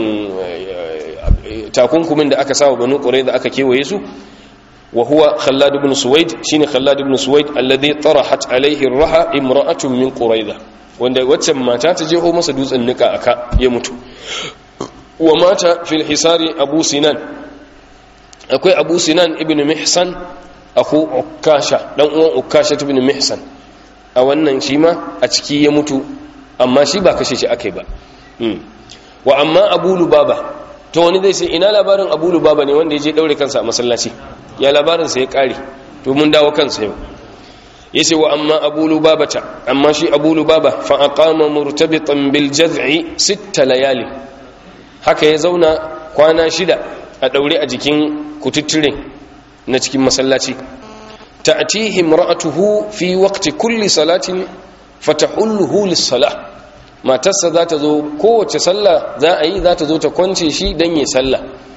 takunkumin da aka sawa bani quraiza aka kewaye su wa huwa khallad ibn suwaid shine khallad ibn suwaid alladhi tarahat alayhi ar-raha imra'atun min quraiza wanda waccan mata ta jeho masa dutsen nika aka ya mutu wa mata fil hisari abu sinan akwai abu sinan ibn mihsan aku ukasha dan uwan ukasha ibn mihsan a wannan shi ma a ciki ya mutu amma shi ba kashe shi akai ba wa amma abu lubaba to wani zai sai ina labarin abu lubaba ne wanda ya je daure kansa a masallaci ya labarin sa ya kare to mun dawo kansa yau yace wa amma abu lubabata amma shi abu lubaba fa aqama murtabitan bil jaz'i sitta layali haka ya zauna kwana shida a daure a jikin kututture na cikin masallaci ta'tihi imra'atuhu fi waqti kulli salatin fatahulluhu lis-salah matarsa za ta zo kowace sallah za a yi za ta zo ta kwance shi dan yi sallah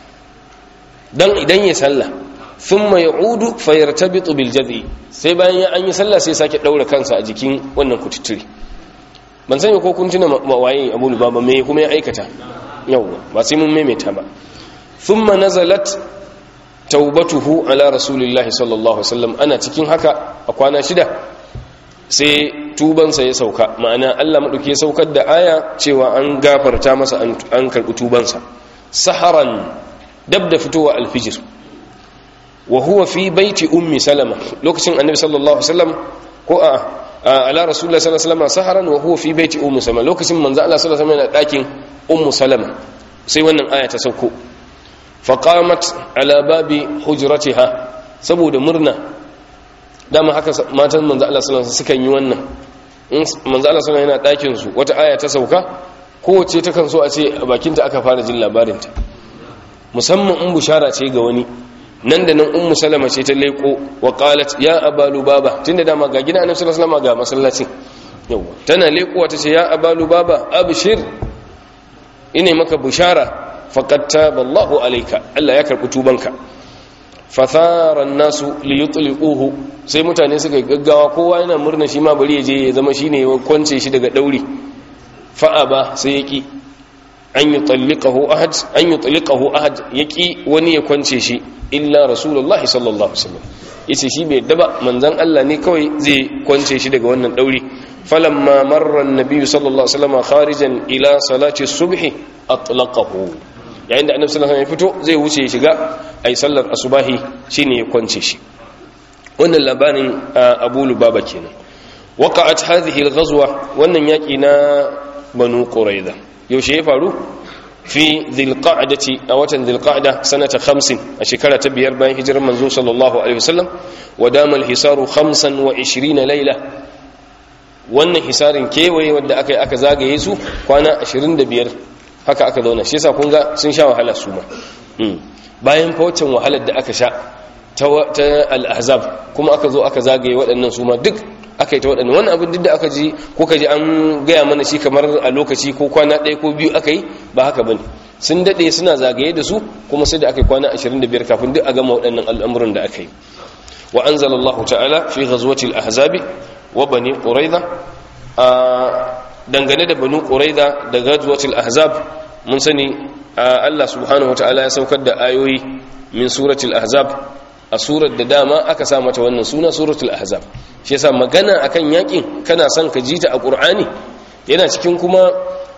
dan idan yi sallah thumma ya'udu fayartabitu bil jaz'i sai bayan ya an yi sallah sai sake daura kansa a jikin wannan kututture ban sani ko kun tuna waye Abu Lubaba me kuma ya aikata yawa ba sai mun maimaita ba thumma nazalat taubatuhu ala rasulillahi sallallahu alaihi wasallam ana cikin haka a kwana shida sai tubansa ya sauka ma'ana Allah madauki ya saukar da aya cewa an gafarta masa an karbi tubansa saharan dab da fitowa alfijir wa huwa fi baiti ummi salama lokacin annabi sallallahu alaihi wasallam ko a ala rasulullahi sallallahu alaihi wasallam saharan wa huwa fi baiti ummi salama lokacin manzo Allah sallallahu alaihi wasallam yana dakin ummu salama sai wannan aya ta sauko faqamat ala babi hujratiha saboda murna dama haka matan manzo Allah sallallahu alaihi wasallam sukan yi wannan in manzo Allah sallallahu yana dakin su wata aya ta sauka kowace ta kan so a ce a bakinta aka fara jin labarin ta musamman in bushara ce ga wani nan da nan ummu salama ce ta leko wa qalat ya abalu baba tunda dama ga gidan annabi sallallahu alaihi wasallam ga masallacin yawa tana lekowa ta ce ya abalu baba abshir ine maka bushara faqad taballahu alayka Allah ya karbi tubanka fathara nasu liyutliquhu sai mutane suka gaggawa kowa yana murna shi ma bari ya je ya zama shine ya kwance shi daga dauri fa ba sai yaki an yutalliqahu ahad an yutalliqahu ahad yaki wani ya kwance shi illa rasulullah sallallahu alaihi wasallam yace shi bai daba manzon Allah ne kawai zai kwance shi daga wannan dauri falamma marra an-nabiy sallallahu alaihi wasallam kharijan ila salati subhi atlaqahu yayin da annabi sallallahu alaihi wasallam ya fito zai wuce ya shiga ai sallar asubahi shine ya kwance shi wannan labarin Abu Lubaba kenan waqa'at hadhihi al-ghazwa wannan yaki na Banu Quraiza yaushe ya faru fi dhilqa'dati a watan dhilqa'da sanata 50 a shekara ta biyar bayan hijirar manzo sallallahu alaihi wasallam wa damal hisaru 25 layla wannan hisarin kewaye wanda aka yi aka zagaye su kwana 25 haka aka zauna shi yasa kun ga sun sha wahala su ma bayan fawacin wahalar da aka sha ta al-ahzab kuma aka zo aka zagaye waɗannan su ma duk aka yi ta waɗannan wannan abin duk da aka ji ko ka ji an gaya mana shi kamar a lokaci ko kwana ɗaya ko biyu aka yi ba haka bane sun daɗe suna zagaye da su kuma sai da aka yi kwana 25 kafin duk a gama waɗannan al'amuran da aka yi wa anzalallahu ta'ala fi ghazwatil ahzabi wa bani quraiza a dangane da banu quraiza da ghazwatil ahzab mun sani Allah subhanahu wataala ya saukar da ayoyi min suratul ahzab a surar da dama aka sa mata wannan suna suratul ahzab shi yasa magana akan yakin kana son ka jita a qur'ani yana cikin kuma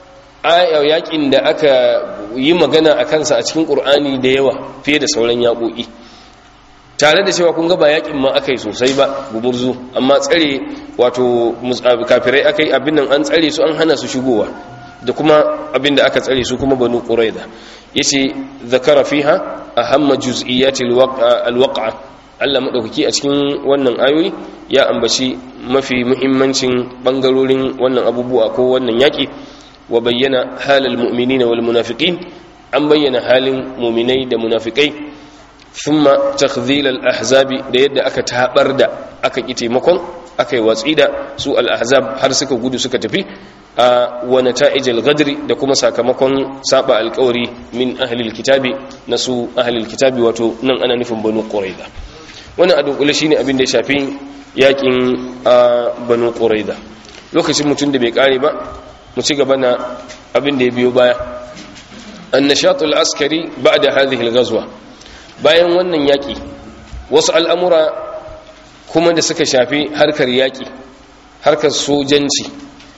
yakin da aka yi magana akan sa a cikin qur'ani da yawa fiye da sauran yakoki tare da cewa kun ga ba yakin ma aka yi sosai ba gumurzu amma tsare wato kafirai aka yi abin nan an tsare su an hana su shigowa da kuma abin da aka tsare su kuma banu quraida yace zakara fiha ahamma juz'iyati alwaq'a Allah madaukaki a cikin wannan ayoyi ya ambaci mafi muhimmancin bangarorin wannan abubuwa ko wannan yaki wa bayyana halal mu'minina wal munafiqin an bayyana halin mu'minai da munafikai thumma takhdhil al-ahzabi da yadda aka tabar da aka ki taimakon aka yi watsi da su al-ahzab har suka gudu suka tafi a wa nata'ij al-ghadri da kuma sakamakon saba alƙawari min ahli al-kitabi na su ahli al-kitabi wato nan ana nufin banu quraiza wannan a dunkule shine abin da ya shafi yakin banu quraiza lokacin mutum da bai kare ba mu ci gaba na abin da ya biyo baya an-nashat al-askari ba'da hadhihi al-ghazwa bayan wannan yaƙi wasu al'amura kuma da suka shafi harkar yaƙi harkar sojanci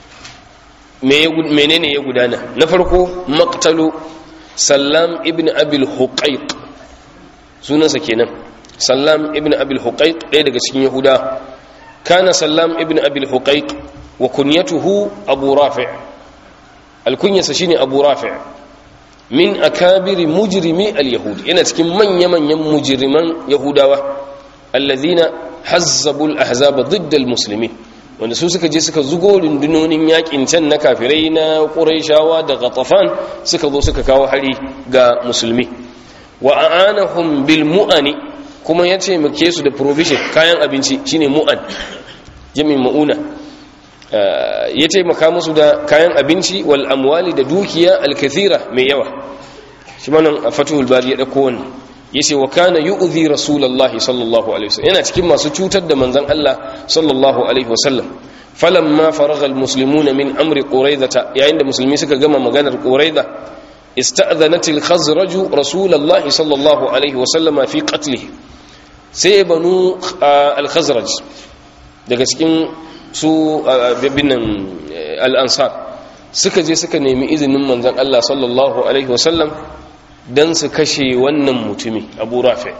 menene ya gudana na farko maktalo sallam ibn abil huqaiq sunansa kenan sallam ibn abil huqaiq ɗaya daga cikin yahuda kana sallam ibn abil huqaiq wa kunyatuhu abu rafi' alkunyarsa shine abu rafi' min akabiri mujrimi al-yahud yana cikin manya-manyan mujriman yahudawa allazina hazzabul ahzaba ضد المسلمين wanda su suka je suka zugo rundunonin yakin can na kafirai na quraishawa da ghatafan suka zo suka kawo hari ga musulmi wa aanahum bil mu'ani kuma yace muke su da provision kayan abinci shine mu'an jami'in mauna ya taimaka musu da kayan abinci wal amwali da dukiya alkathira mai yawa shi manan a fatuhul bari ya dauko wannan yace wa kana yu'dhi rasulullahi sallallahu alaihi wasallam yana cikin masu cutar da manzon Allah sallallahu alaihi wasallam falamma faragha almuslimuna min amri quraidata yayin da musulmi suka gama maganar quraida ista'dhanat al-khazraj rasulullahi sallallahu alaihi wasallam fi qatlihi sai banu al-khazraj daga cikin su bibinan al'ansar suka je suka nemi izinin manzan Allah sallallahu Alaihi wasallam don su kashe wannan mutumi abu rafi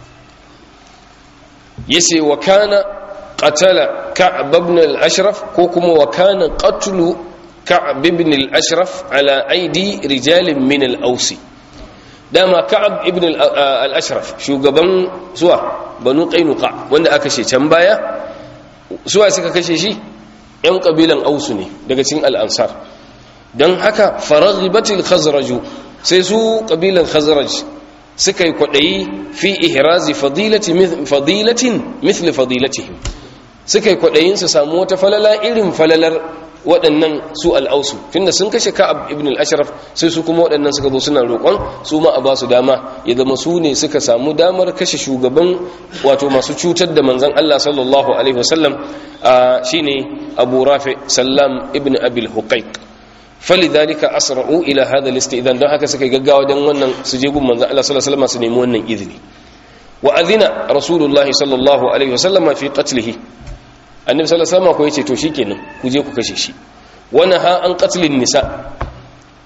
yace wa kana qatala ka'ab ibn al-ashraf ko kuma wa kana qatlu ka'ab ibn al-ashraf ala aidi rijalin min al-ausi dama ka'ab ibn al-ashraf shugaban zuwa banu qainuqa wanda aka ce can baya suwa suka kashe shi yan kabilan ausu ne daga cikin al'ansar don haka faraghibatil khazraju sai su kabilan khazraj suka yi kwaɗayi fi ihrazi fadilatin mithli fadilatihim suka yi kwaɗayin su samu wata falala irin falalar waɗannan su al'ausu tunda sun kashe ka'ab ibn al-ashraf sai su kuma waɗannan suka zo suna roƙon su ma a ba su dama ya zama su ne suka samu damar kashe shugaban wato masu cutar da manzon Allah sallallahu alaihi wasallam shine Abu Rafi Sallam ibn Abil Huqaiq falidhalika asra'u ila hadha al-istidhan don haka suka gaggawa dan wannan su je gun manzon Allah sallallahu alaihi wasallam su nemi wannan izini wa adhina rasulullahi sallallahu alaihi wasallam fi qatlihi annabi sallallahu alaihi wasallam ko yace to shikenan ku je ku kashe shi wana ha an qatlin nisa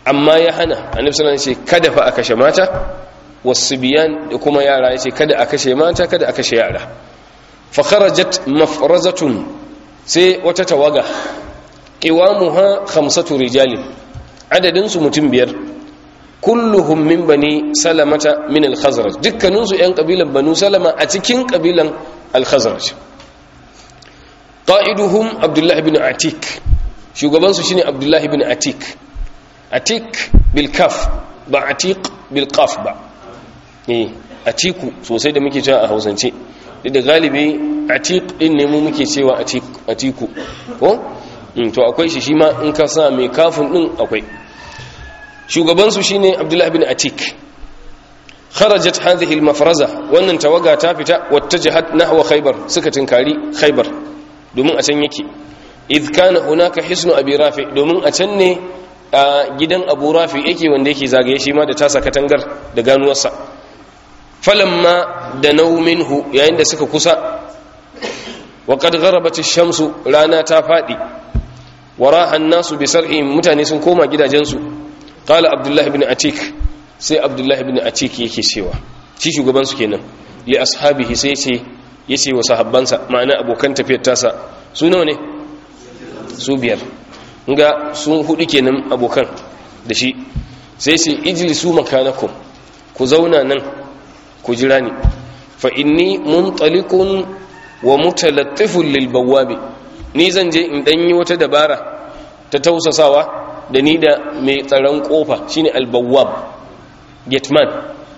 amma ya hana annabi sallallahu alaihi wasallam kada fa a kashe mata wasubiyan da kuma yara yace kada a kashe mata kada a kashe yara fa kharajat mafrazatun sai wata tawaga qiwamuha khamsatu rijalin adadin su mutum biyar kulluhum min bani salamata min al-khazraj dukkanin su yan kabilan banu salama a cikin kabilan al-khazraj qa'iduhum abdullah ibn atik shugaban su shine abdullah ibn atik atik bil kaf ba atiq bil qaf ba eh atiku sosai da muke cewa a hausance da galibi atiq din ne mu muke cewa atiku ko to akwai shi shi ma in ka sa mai kafin din akwai shugabansu shine abdullahi bin atik kharajat hadhihi al-mafraza wannan tawaga ta fita wattajahat nahwa khaybar suka tinkari khaybar domin a can yake idh kana hunaka hisnu abi rafi domin a can ne a gidan abu rafi yake wanda yake zagaye shi ma da tasa katangar da ganuwarsa falamma da minhu yayin da suka kusa wa qad gharabat ash-shamsu rana ta fadi waraha an-nasu bi sar'in mutane sun koma gidajensu qala abdullahi ibn atik sai abdullahi ibn atik yake cewa shi shugaban su kenan li ashabihi sai yace yace wa sahabbansa ma'ana abokan tafiyar tasa su nawa ne su biyar nga sun hudu kenan abokan da shi sai sai ijlisu makanakum ku zauna nan ku jira ni fa inni muntaliqun wa mutalattifun lil bawabi ni zan je in danyi wata dabara ta tausasawa da ni da mai tsaron kofa shine albawwab gateman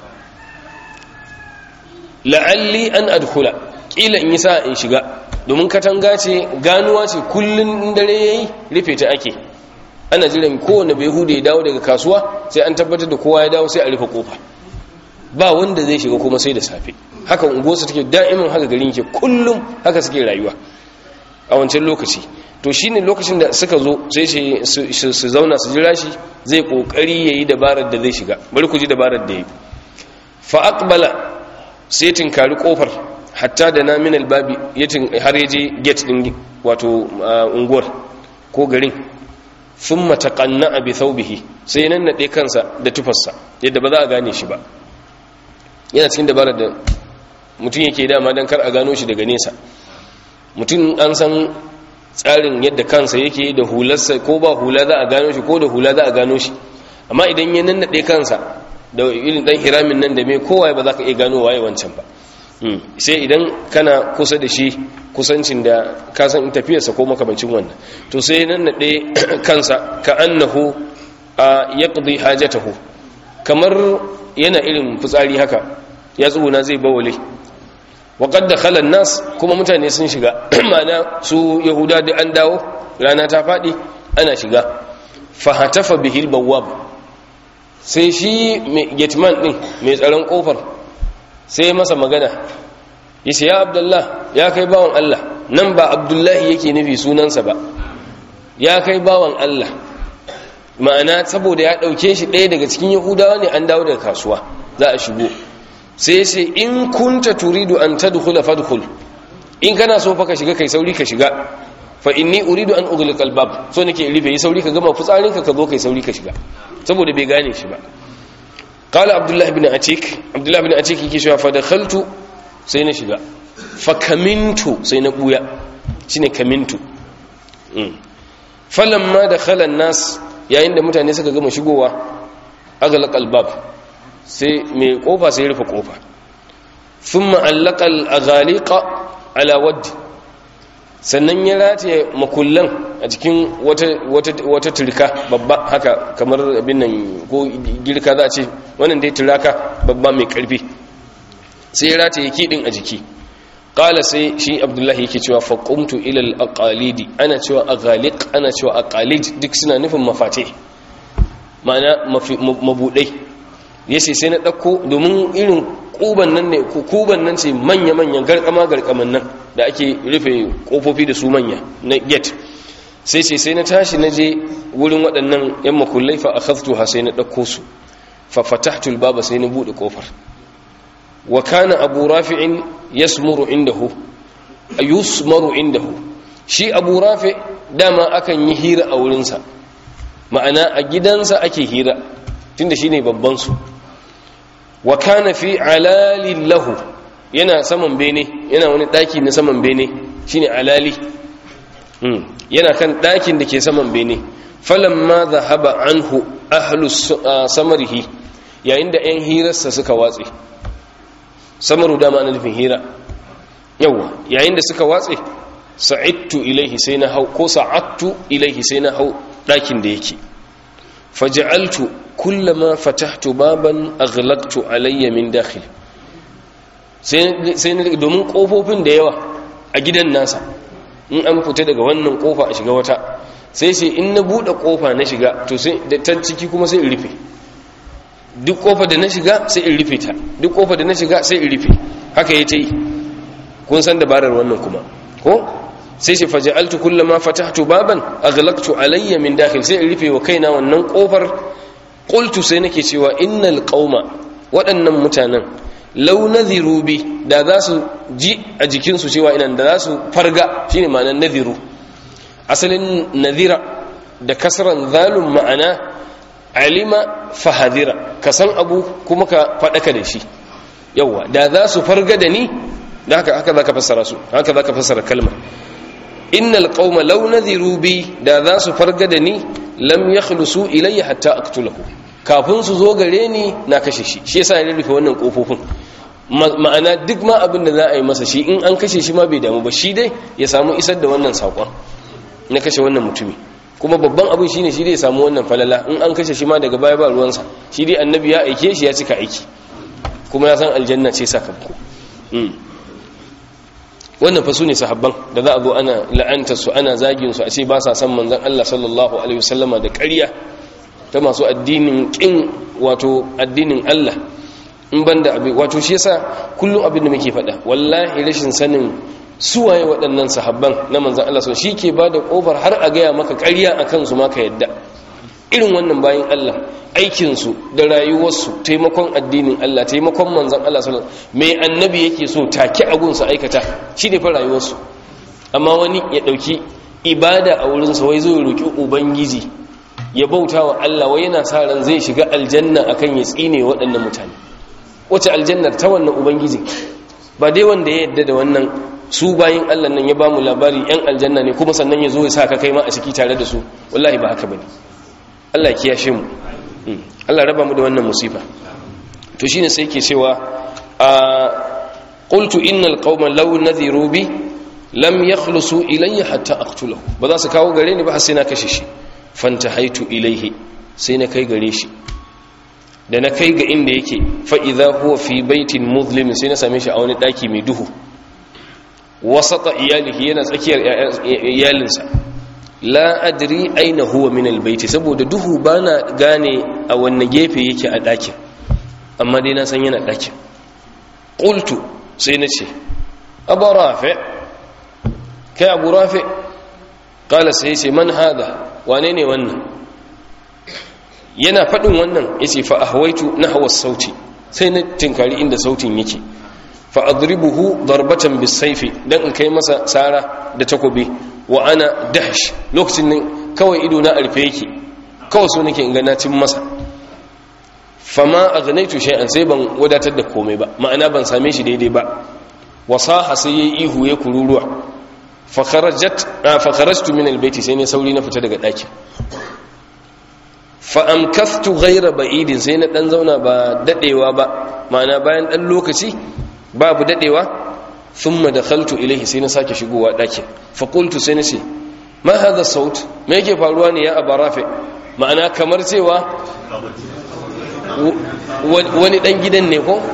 la'alli an adkhula kila in yi sa in shiga domin katanga ce ganuwa ce kullun dare yayi rufe ta ake ana jiran kowane bai hude ya dawo daga kasuwa sai an tabbatar da kowa ya dawo sai a rufe kofa ba wanda zai shiga kuma sai da safe haka unguwarsa take da'imin haka garin ke kullum haka suke rayuwa a wancan lokaci to shine lokacin da suka zo sai su zauna su jira shi zai kokari yayi dabarar da zai shiga bari ku ji dabarar da yi fa aqbala sai tinkari kofar hatta da na min albabi yatin har yaje gate din wato unguwar ko garin thumma taqanna bi thawbihi sai nan nade kansa da tufarsa yadda ba za a gane shi ba yana cikin dabarar da mutum yake dama dan kar a gano shi daga nesa mutum an san tsarin yadda kansa yake da hularsa ko ba hula za a gano shi ko da hula za a gano shi amma idan ya nannaɗe kansa da irin ɗan hiramin nan da mai kowa ba za ka iya gano waye wancan ba sai idan kana kusa da shi kusancin da ka san in tafiyarsa ko makamancin wannan to sai nannaɗe kansa ka annahu a yaqdi hajatahu kamar yana irin fitsari haka ya tsuguna zai bawale waƙad da khalan nas kuma mutane sun shiga mana su yahuda da an dawo rana ta faɗi ana shiga fahatafa bihil bawwab sai shi gateman ɗin mai tsaron ƙofar sai masa magana yace ya abdullah ya kai bawan Allah nan ba abdullahi yake nufi sunansa ba ya kai bawan Allah ma'ana saboda ya ɗauke shi ɗaya daga cikin yahudawa ne an dawo daga kasuwa za a shigo sai sai in kunta turidu an tadkhula fadkhul in kana so fa ka shiga kai sauri ka shiga fa inni uridu an ughliqa albab so nake rufe yi sauri ka gama fitsarin ka ka zo kai sauri ka shiga saboda bai gane shi ba qala abdullah ibn atik abdullah ibn atik yake cewa fa dakhaltu sai na shiga fa kamintu sai na buya shine kamintu falamma dakhala an-nas yayin da mutane suka gama shigowa aghlaqa albab sai mai kofa sai rufe kofa thumma allaka al-aghaliqa ala waddi sannan ya rataye makullan a cikin wata wata wata turka babba haka kamar abin nan ko girka za a ce wannan dai turaka babba mai karfi sai ya rataye kidin a jiki qala sai shi abdullahi yake cewa fa qumtu ila al-aqalidi ana cewa aghaliq ana cewa aqalid duk suna nufin mafate ma'ana mabudai yace sai na dauko domin irin kuban nan ne kuban nan ce manya manyan garkama garkaman nan da ake rufe kofofi da su manya na gate sai ce sai na tashi na je wurin waɗannan yan makullai fa akhadtuha sai na dauko su fa fatahtu al-baba sai na bude kofar wa kana abu rafi'in yasmuru indahu yusmaru indahu shi abu rafi dama akan yi hira a wurinsa ma'ana a gidansa ake hira tunda shine babban su wa kana fi alalin lahu yana saman bene yana wani daki na saman bene shine alali yana kan dakin da ke saman bene falamma dhahaba anhu ahlu samarihi yayin da 'yan hirarsa suka watse samaru dama na nufin hira yawa yayin da suka watse sa'idtu ilaihi sai na hau ko sa'attu ilaihi sai na hau ɗakin da yake faja'altu kullama fatahtu baban aghlaqtu alayya min dakhil sai na domin kofofin da yawa a gidan nasa in an fita daga wannan kofa a shiga wata sai sai in na bude kofa na shiga to sai da ta ciki kuma sai in rufe duk kofa da na shiga sai in rufe ta duk kofa da na shiga sai in rufe haka ya ta yi kun san dabarar wannan kuma ko sai shi faja'altu kullama fatahtu baban aghlaqtu alayya min dakhil sai in rufe wa kaina wannan kofar qultu sai nake cewa innal qauma waɗannan mutanen law nadhiru bi da za su ji a jikin su cewa inan da za su farga shine ma'anar nadhiru asalin nadhira da kasran zalum ma'ana alima fahadira ka san abu kuma ka faɗaka da shi yawa da za su farga da ni da haka haka za ka fassara su haka za ka fassara kalmar innal qauma law nadhiru bi da za su farga da ni lam yakhlusu ilayya hatta aqtulahu kafin su zo gare ni na kashe shi shi yasa ya rufe wannan kofofin ma'ana duk ma abin da za a yi masa shi in an kashe shi ma bai damu ba shi dai ya samu isar da wannan sakon na kashe wannan mutumi kuma babban abin shine shi dai ya samu wannan falala in an kashe shi ma daga baya ba ruwansa shi dai annabi ya aike shi ya cika aiki kuma ya san aljanna ce sakamako wannan fa ne sahabban da za a zo ana la'anta su ana zagin su a ce ba sa san manzon Allah sallallahu alaihi wasallama da ƙarya ta masu addinin kin wato addinin Allah in banda abin wato shi yasa kullum abin da muke faɗa wallahi rashin sanin suwaye waɗannan sahabban na manzon Allah shi ke bada kofar har a gaya maka ƙarya akan su ma ka yadda irin wannan bayan Allah aikinsu da rayuwarsu taimakon addinin Allah taimakon manzan Allah sallallahu mai annabi yake so take agunsa aikata shi ne fa rayuwarsu amma wani ya dauki ibada a wurinsa wai zai roki ubangiji ya bauta wa Allah wai yana sa ran zai shiga aljanna akan ya tsine waɗannan mutane wace aljannar ta wannan ubangiji ba dai wanda ya yadda da wannan su bayin Allah nan ya ba mu labari yan aljanna ne kuma sannan ya zo ya sa ka kai ma a ciki tare da su wallahi ba haka bane Allah ya kiyashe mu Allah raba mu da wannan musifa to shine sai yake cewa a qultu innal qauma law nadhiru bi lam yakhlusu ilayya hatta aqtulahu ba za su kawo gare ni ba har sai na kashe shi fantahaitu ilayhi sai na kai gare shi da na kai ga inda yake fa idha huwa fi baitin muzlim sai na same shi a wani daki mai duhu wasata iyalihi yana tsakiyar iyalinsa la adri aina huwa min albayti saboda duhu bana gane a wanne gefe yake a dakin amma dai na san yana dakin qultu sai nace abu rafi kai abu rafi qala sai ce man hada wane ne wannan yana fadin wannan yace fa ahwaitu nahwa sauti sai na tinkari inda sautin yake fa adribuhu darbatan bisayfi dan in kai masa sara da takobi wa ana dahsh lokacin nan kawai ido na arfe yake kawai so nake in ga na cin masa fama aghnaitu shay'an sai ban wadatar da komai ba ma'ana ban same shi daidai ba wasaha sai yayi ihu ya kururuwa fa kharajat fa kharajtu min albayti sai ne sauri na fita daga daki fa amkathtu ghayra ba'idin sai na dan zauna ba dadewa ba ma'ana bayan dan lokaci babu dadewa thumma dakhaltu ilayhi sai na sake shigowa dakin fa qultu sai nace ma hadha saut me yake faruwa ne ya abarafe ma'ana kamar cewa wani dan gidan ne ko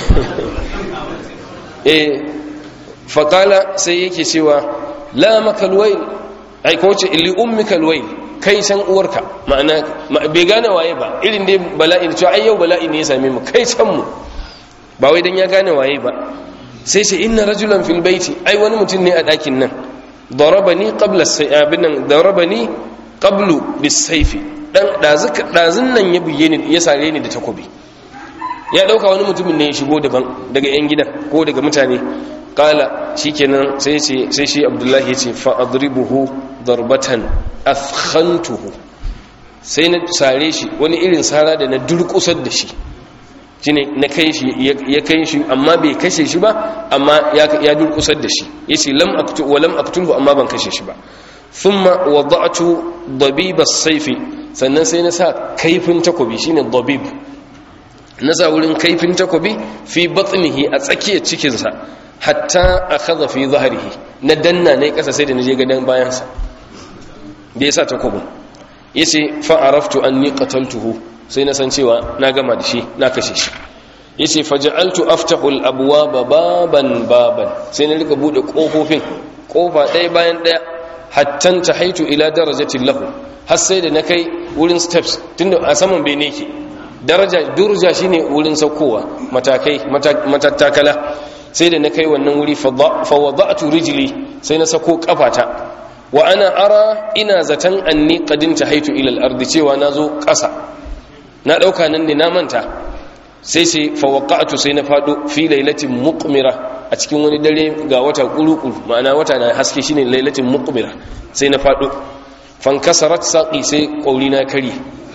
eh fa qala sai yake cewa la makalwail ai ko ce li ummikal wail kai san uwarka ma'ana bai gane waye ba irin dai bala'i ne cewa ai yau bala'i ne ya same mu kai san mu ba wai dan ya gane waye ba sai sai inna rajulan fil baiti ai wani mutum ne a ɗakin nan darabani qabla abin nan darabani qablu bisayfi dan dazuka dazun nan ya buye ni ya sare ni da takobi ya dauka wani mutumin ne ya shigo daban daga yan gidan ko daga mutane qala shikenan sai ce sai shi abdullahi ya ce fa adribuhu darbatan afkhantuhu sai na sare shi wani irin sara da na durkusar da shi shine na kai shi ya kai shi amma bai kashe shi ba amma ya durkusar da shi yace lam aqtu wa lam aqtulhu amma ban kashe shi ba thumma wada'tu dabib as-sayf sannan sai na sa kaifin takobi shine dabib na sa wurin kaifin takobi fi batnihi a tsakiyar cikin sa hatta akhadha fi dhahrihi na danna ne kasa sai da naje gadan bayan sa da yasa takobin yace fa araftu anni qataltuhu sai na san cewa na gama da shi na kashe shi yace faj'altu aftahu al-abwaba baban baban sai na rika bude kofofin kofa ɗaya bayan ɗaya hattan tahaitu ila darajatin lahu har sai da na kai wurin steps tunda a saman bene ke daraja durja shine wurin saukowa matakai matattakala sai da na kai wannan wuri fa wada'tu rijli sai na sako kafata wa ana ara ina zatan anni qadin tahaitu ila al-ardi cewa nazo ƙasa na ɗauka nan ne na manta sai sai fawaka'atu sai na faɗo fi lailatin muqmira a cikin wani dare ga wata ƙuruƙuru ma'ana wata na haske shine lailatin muqmira sai na faɗo fankasarat saƙi sai ƙauri na kare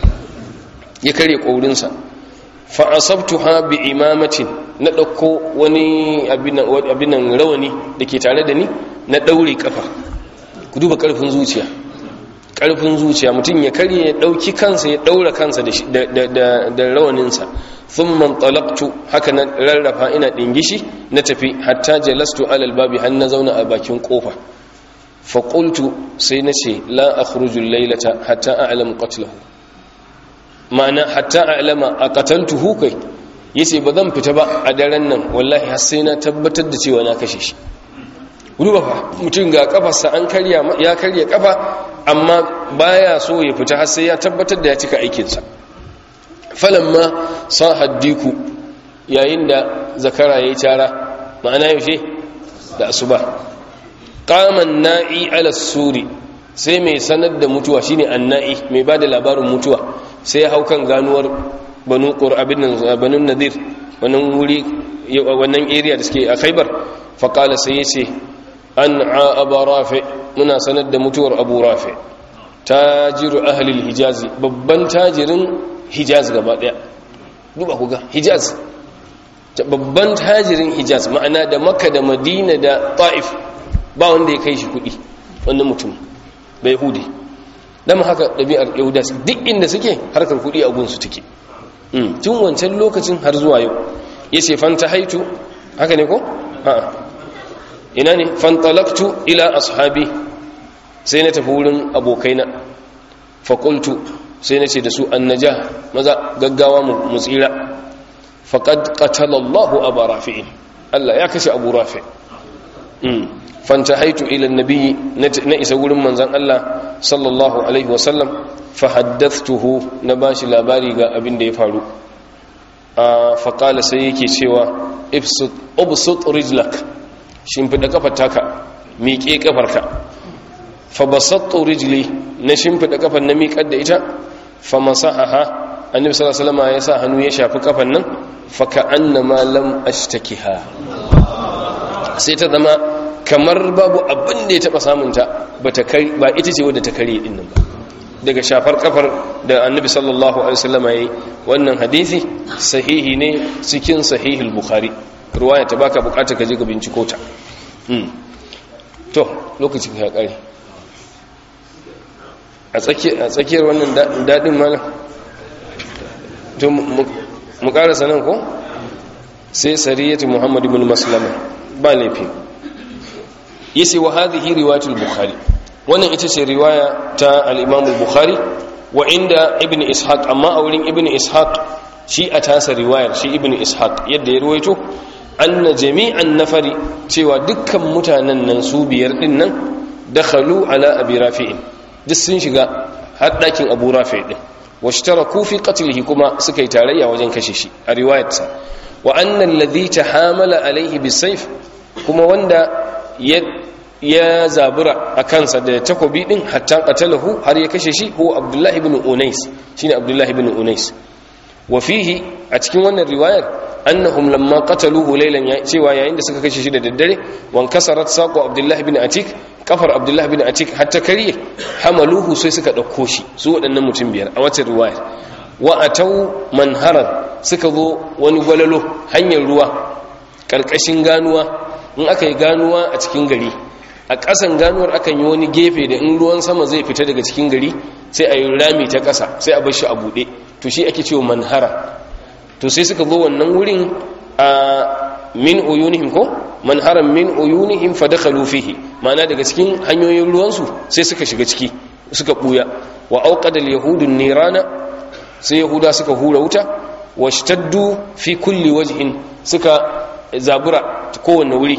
ya kare ƙaurinsa fa asabtuha bi imamatin na ɗauko wani abinan rawani da ke tare da ni na ɗaure kafa ku duba ƙarfin zuciya ƙarfin zuciya mutum ya karye ya ɗauki kansa ya ɗaura kansa da rawaninsa sun man talabtu haka na rarrafa ina ɗingishi na tafi hatta jalastu alal babi har na zauna a bakin ƙofa faƙultu sai na ce la a lailata hatta a alamu ƙatlahu ma'ana hatta a alama a ƙataltuhu kai ya ce ba zan fita ba a daren nan wallahi har sai na tabbatar da cewa na kashe shi duba fa mutum ga kafarsa an karya ya karya kafa amma baya so ya fita har sai ya tabbatar da ya cika aikinsa falamma sahaddiku yayin da zakara yayi tara ma'ana yaushe da asuba qaman na'i ala suri sai mai sanar da mutuwa shine anna'i mai bada labarin mutuwa sai ya hau kan ganuwar banu qur'abin banu nadir wannan wuri wannan area da suke a Khaibar faqala sai yace an aba rafi muna sanar da mutuwar abu rafi tajiru ahlil hijazi babban tajirin hijaz gaba daya duba ku ga hijaz babban tajirin hijaz ma'ana da makka da madina da ta'if ba wanda ya kai shi kudi wannan mutum bai hudi dama haka ɗabi'ar yahuda duk inda suke harkar kudi a gunsu take tun wancan lokacin har zuwa yau ya ce fanta haitu haka ne ko? a'a ina ne fantalaktu ila ashabi sai na tafi wurin abokaina faƙultu sai na ce da su annaja maza gaggawa mu tsira faƙad ƙatalallahu abu rafi'in Allah ya kashe abu rafi fanta haitu ila nabi na isa wurin manzan Allah sallallahu alaihi wasallam fahaddathtuhu na bashi labari ga abin da ya faru faƙala sai yake cewa ibsut rijlak shimfiɗa kafar taka miƙe kafarka fa basattu rijli na shimfiɗa kafar na miƙar da ita fa masahaha annabi sallallahu alaihi wasallam ya sa hannu ya shafi kafar nan fa ka'annama lam ashtakiha sai ta zama kamar babu abin da ya taba samun ta bata kai ba ita ce wadda ta kare din nan ba daga shafar kafar da annabi sallallahu alaihi wasallam yayi wannan hadisi sahihi ne cikin sahihul bukhari ruwaya ta baka bukata ka je ka binciko ta to lokacin ya kare a tsakiyar wannan daɗin malam to mu ƙarasa nan ko sai sariyatu muhammad ibn maslama ba laifi yace wa hadhihi riwayatul bukhari wannan ita ce riwaya ta al-imam al-bukhari wa inda ibn ishaq amma a wurin ibn ishaq shi a tasa riwayar shi ibn ishaq yadda ya ruwaito anna jami'an nafari cewa dukkan mutanen nan su biyar din nan dakhalu ala abi rafi'in duk sun shiga har dakin abu rafi' din washtaraku fi qatlihi kuma suka yi tarayya wajen kashe shi a riwayarsa wa anna alladhi tahamala alaihi bisayf kuma wanda ya ya zabura a kansa da takobi din hatta qatalahu har ya kashe shi ko abdullah ibn unais shine abdullah ibn unais wa fihi a cikin wannan riwayar annahum lamma qataluhu laylan cewa yayin da suka kashe shi da daddare wan kasarat saqu abdullah ibn atik kafar abdullahi bin atik hatta kariye hamaluhu sai suka ɗauko shi su waɗannan mutum biyar a wata riwaya wa atau manharan suka zo wani gwalalo hanyar ruwa ƙarƙashin ganuwa in aka yi ganuwa a cikin gari a ƙasan ganuwar akan yi wani gefe da in ruwan sama zai fita daga cikin gari sai a yi rami ta ƙasa sai a bar shi a buɗe to shi ake cewa manhara to sai suka zo wannan wurin a min uyunihim ko manharan min uyunihim fa dakhalu fihi ma'ana daga cikin hanyoyin ruwansu sai suka shiga ciki suka buya wa auqada al-yahudu nirana sai yahuda suka hura wuta washtaddu fi kulli wajhin suka zabura kowanne wuri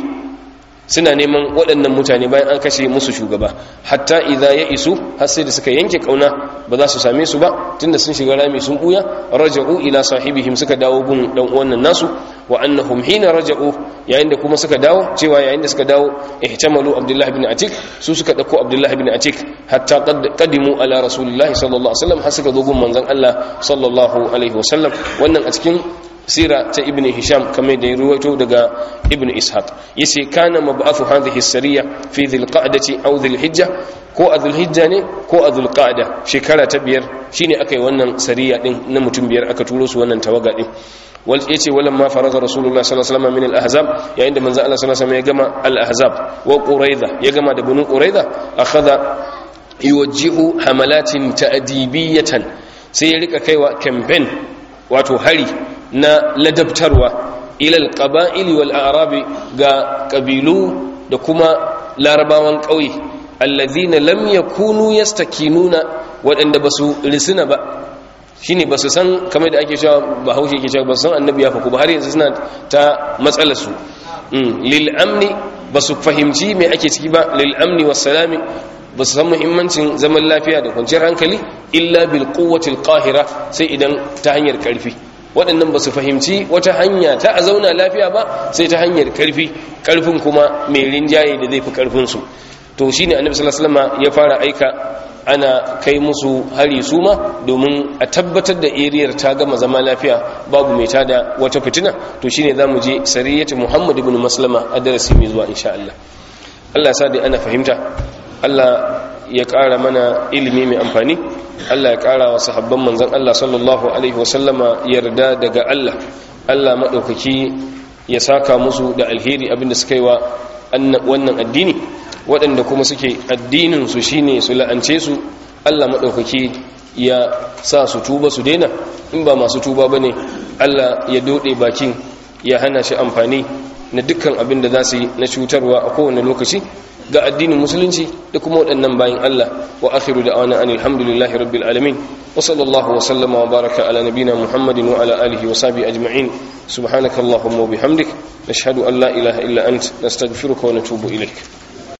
suna neman waɗannan mutane bayan an kashe musu shugaba hatta idza ya isu har sai da suka yanke kauna ba za su same su ba tunda sun shiga rami sun buya raja'u ila sahibihim suka dawo gun dan uwan nasu wa annahum hina raja'u yayin da kuma suka dawo cewa yayin da suka dawo ihtamalu abdullah ibn atik su suka dauko abdullah ibn atik hatta qadimu ala rasulillahi sallallahu alaihi wasallam har suka zo gun manzon Allah sallallahu alaihi wasallam wannan a cikin sira ta ibn hisham kamar da ya ruwaito daga ibn ishaq yace kana mab'athu hadhihi sariya fi dhil qa'dati aw dhil hijja ko a dhil hijja ne ko a dhil qa'da shekara ta biyar shine aka yi wannan sariya din na mutum biyar aka turo su wannan tawaga din wal yace walam ma faraga rasulullah sallallahu alaihi wasallam min al ahzab yayin da manzo Allah sallallahu alaihi wasallam ya gama al ahzab wa quraiza ya gama da banu quraiza akhadha yuwajjihu hamalatin ta'dibiyatan sai ya rika kaiwa campaign wato hari na ladabtarwa ilal qaba'ili wal a'rabi ga kabilu da kuma larabawan ƙauye allazina lam yakunu yastakinuna waɗanda basu risina ba shine basu san kamar da ake cewa bahaushe yake cewa basu san annabi ya faku ba har yanzu suna ta matsalar su lil amni basu fahimci me ake ciki ba lil amni was salami ba su san muhimmancin zaman lafiya da kwanciyar hankali illa bil quwwatil qahira sai idan ta hanyar karfi waɗannan ba su fahimci wata hanya ta a zauna lafiya ba sai ta hanyar karfi karfin kuma mai rinjaye da zai fi karfin su to shine annabi sallallahu alaihi wasallam ya fara aika ana kai musu hari suma domin a tabbatar da eriyar ta gama zama lafiya babu mai tada wata fitina to shine zamu je sariyatu muhammad ibn maslama a darasi mai zuwa insha Allah Allah sa dai ana fahimta Allah ya ƙara mana ilimi mai amfani Allah ya ƙara wa sahabban manzan Allah sallallahu Alaihi wasallama yarda daga Allah Allah maɗaukaki ya saka musu da alheri abinda suka yi wa wannan addini waɗanda kuma suke addininsu shi ne su la'ance su Allah maɗaukaki ya sa su tuba su daina in ba masu tuba ba ne Allah ya doɗe bakin ya hana shi amfani na dukkan abin da za su yi na cutarwa a kowane lokaci ga addinin musulunci da kuma waɗannan bayan Allah wa akhiru da awana anil hamdulillahi rabbil alamin wa sallallahu wa sallama wa baraka ala nabina muhammadin wa ala alihi wa sahbihi ajma'in subhanakallahumma wa bihamdik nashhadu an la ilaha illa ant nastaghfiruka wa natubu ilaik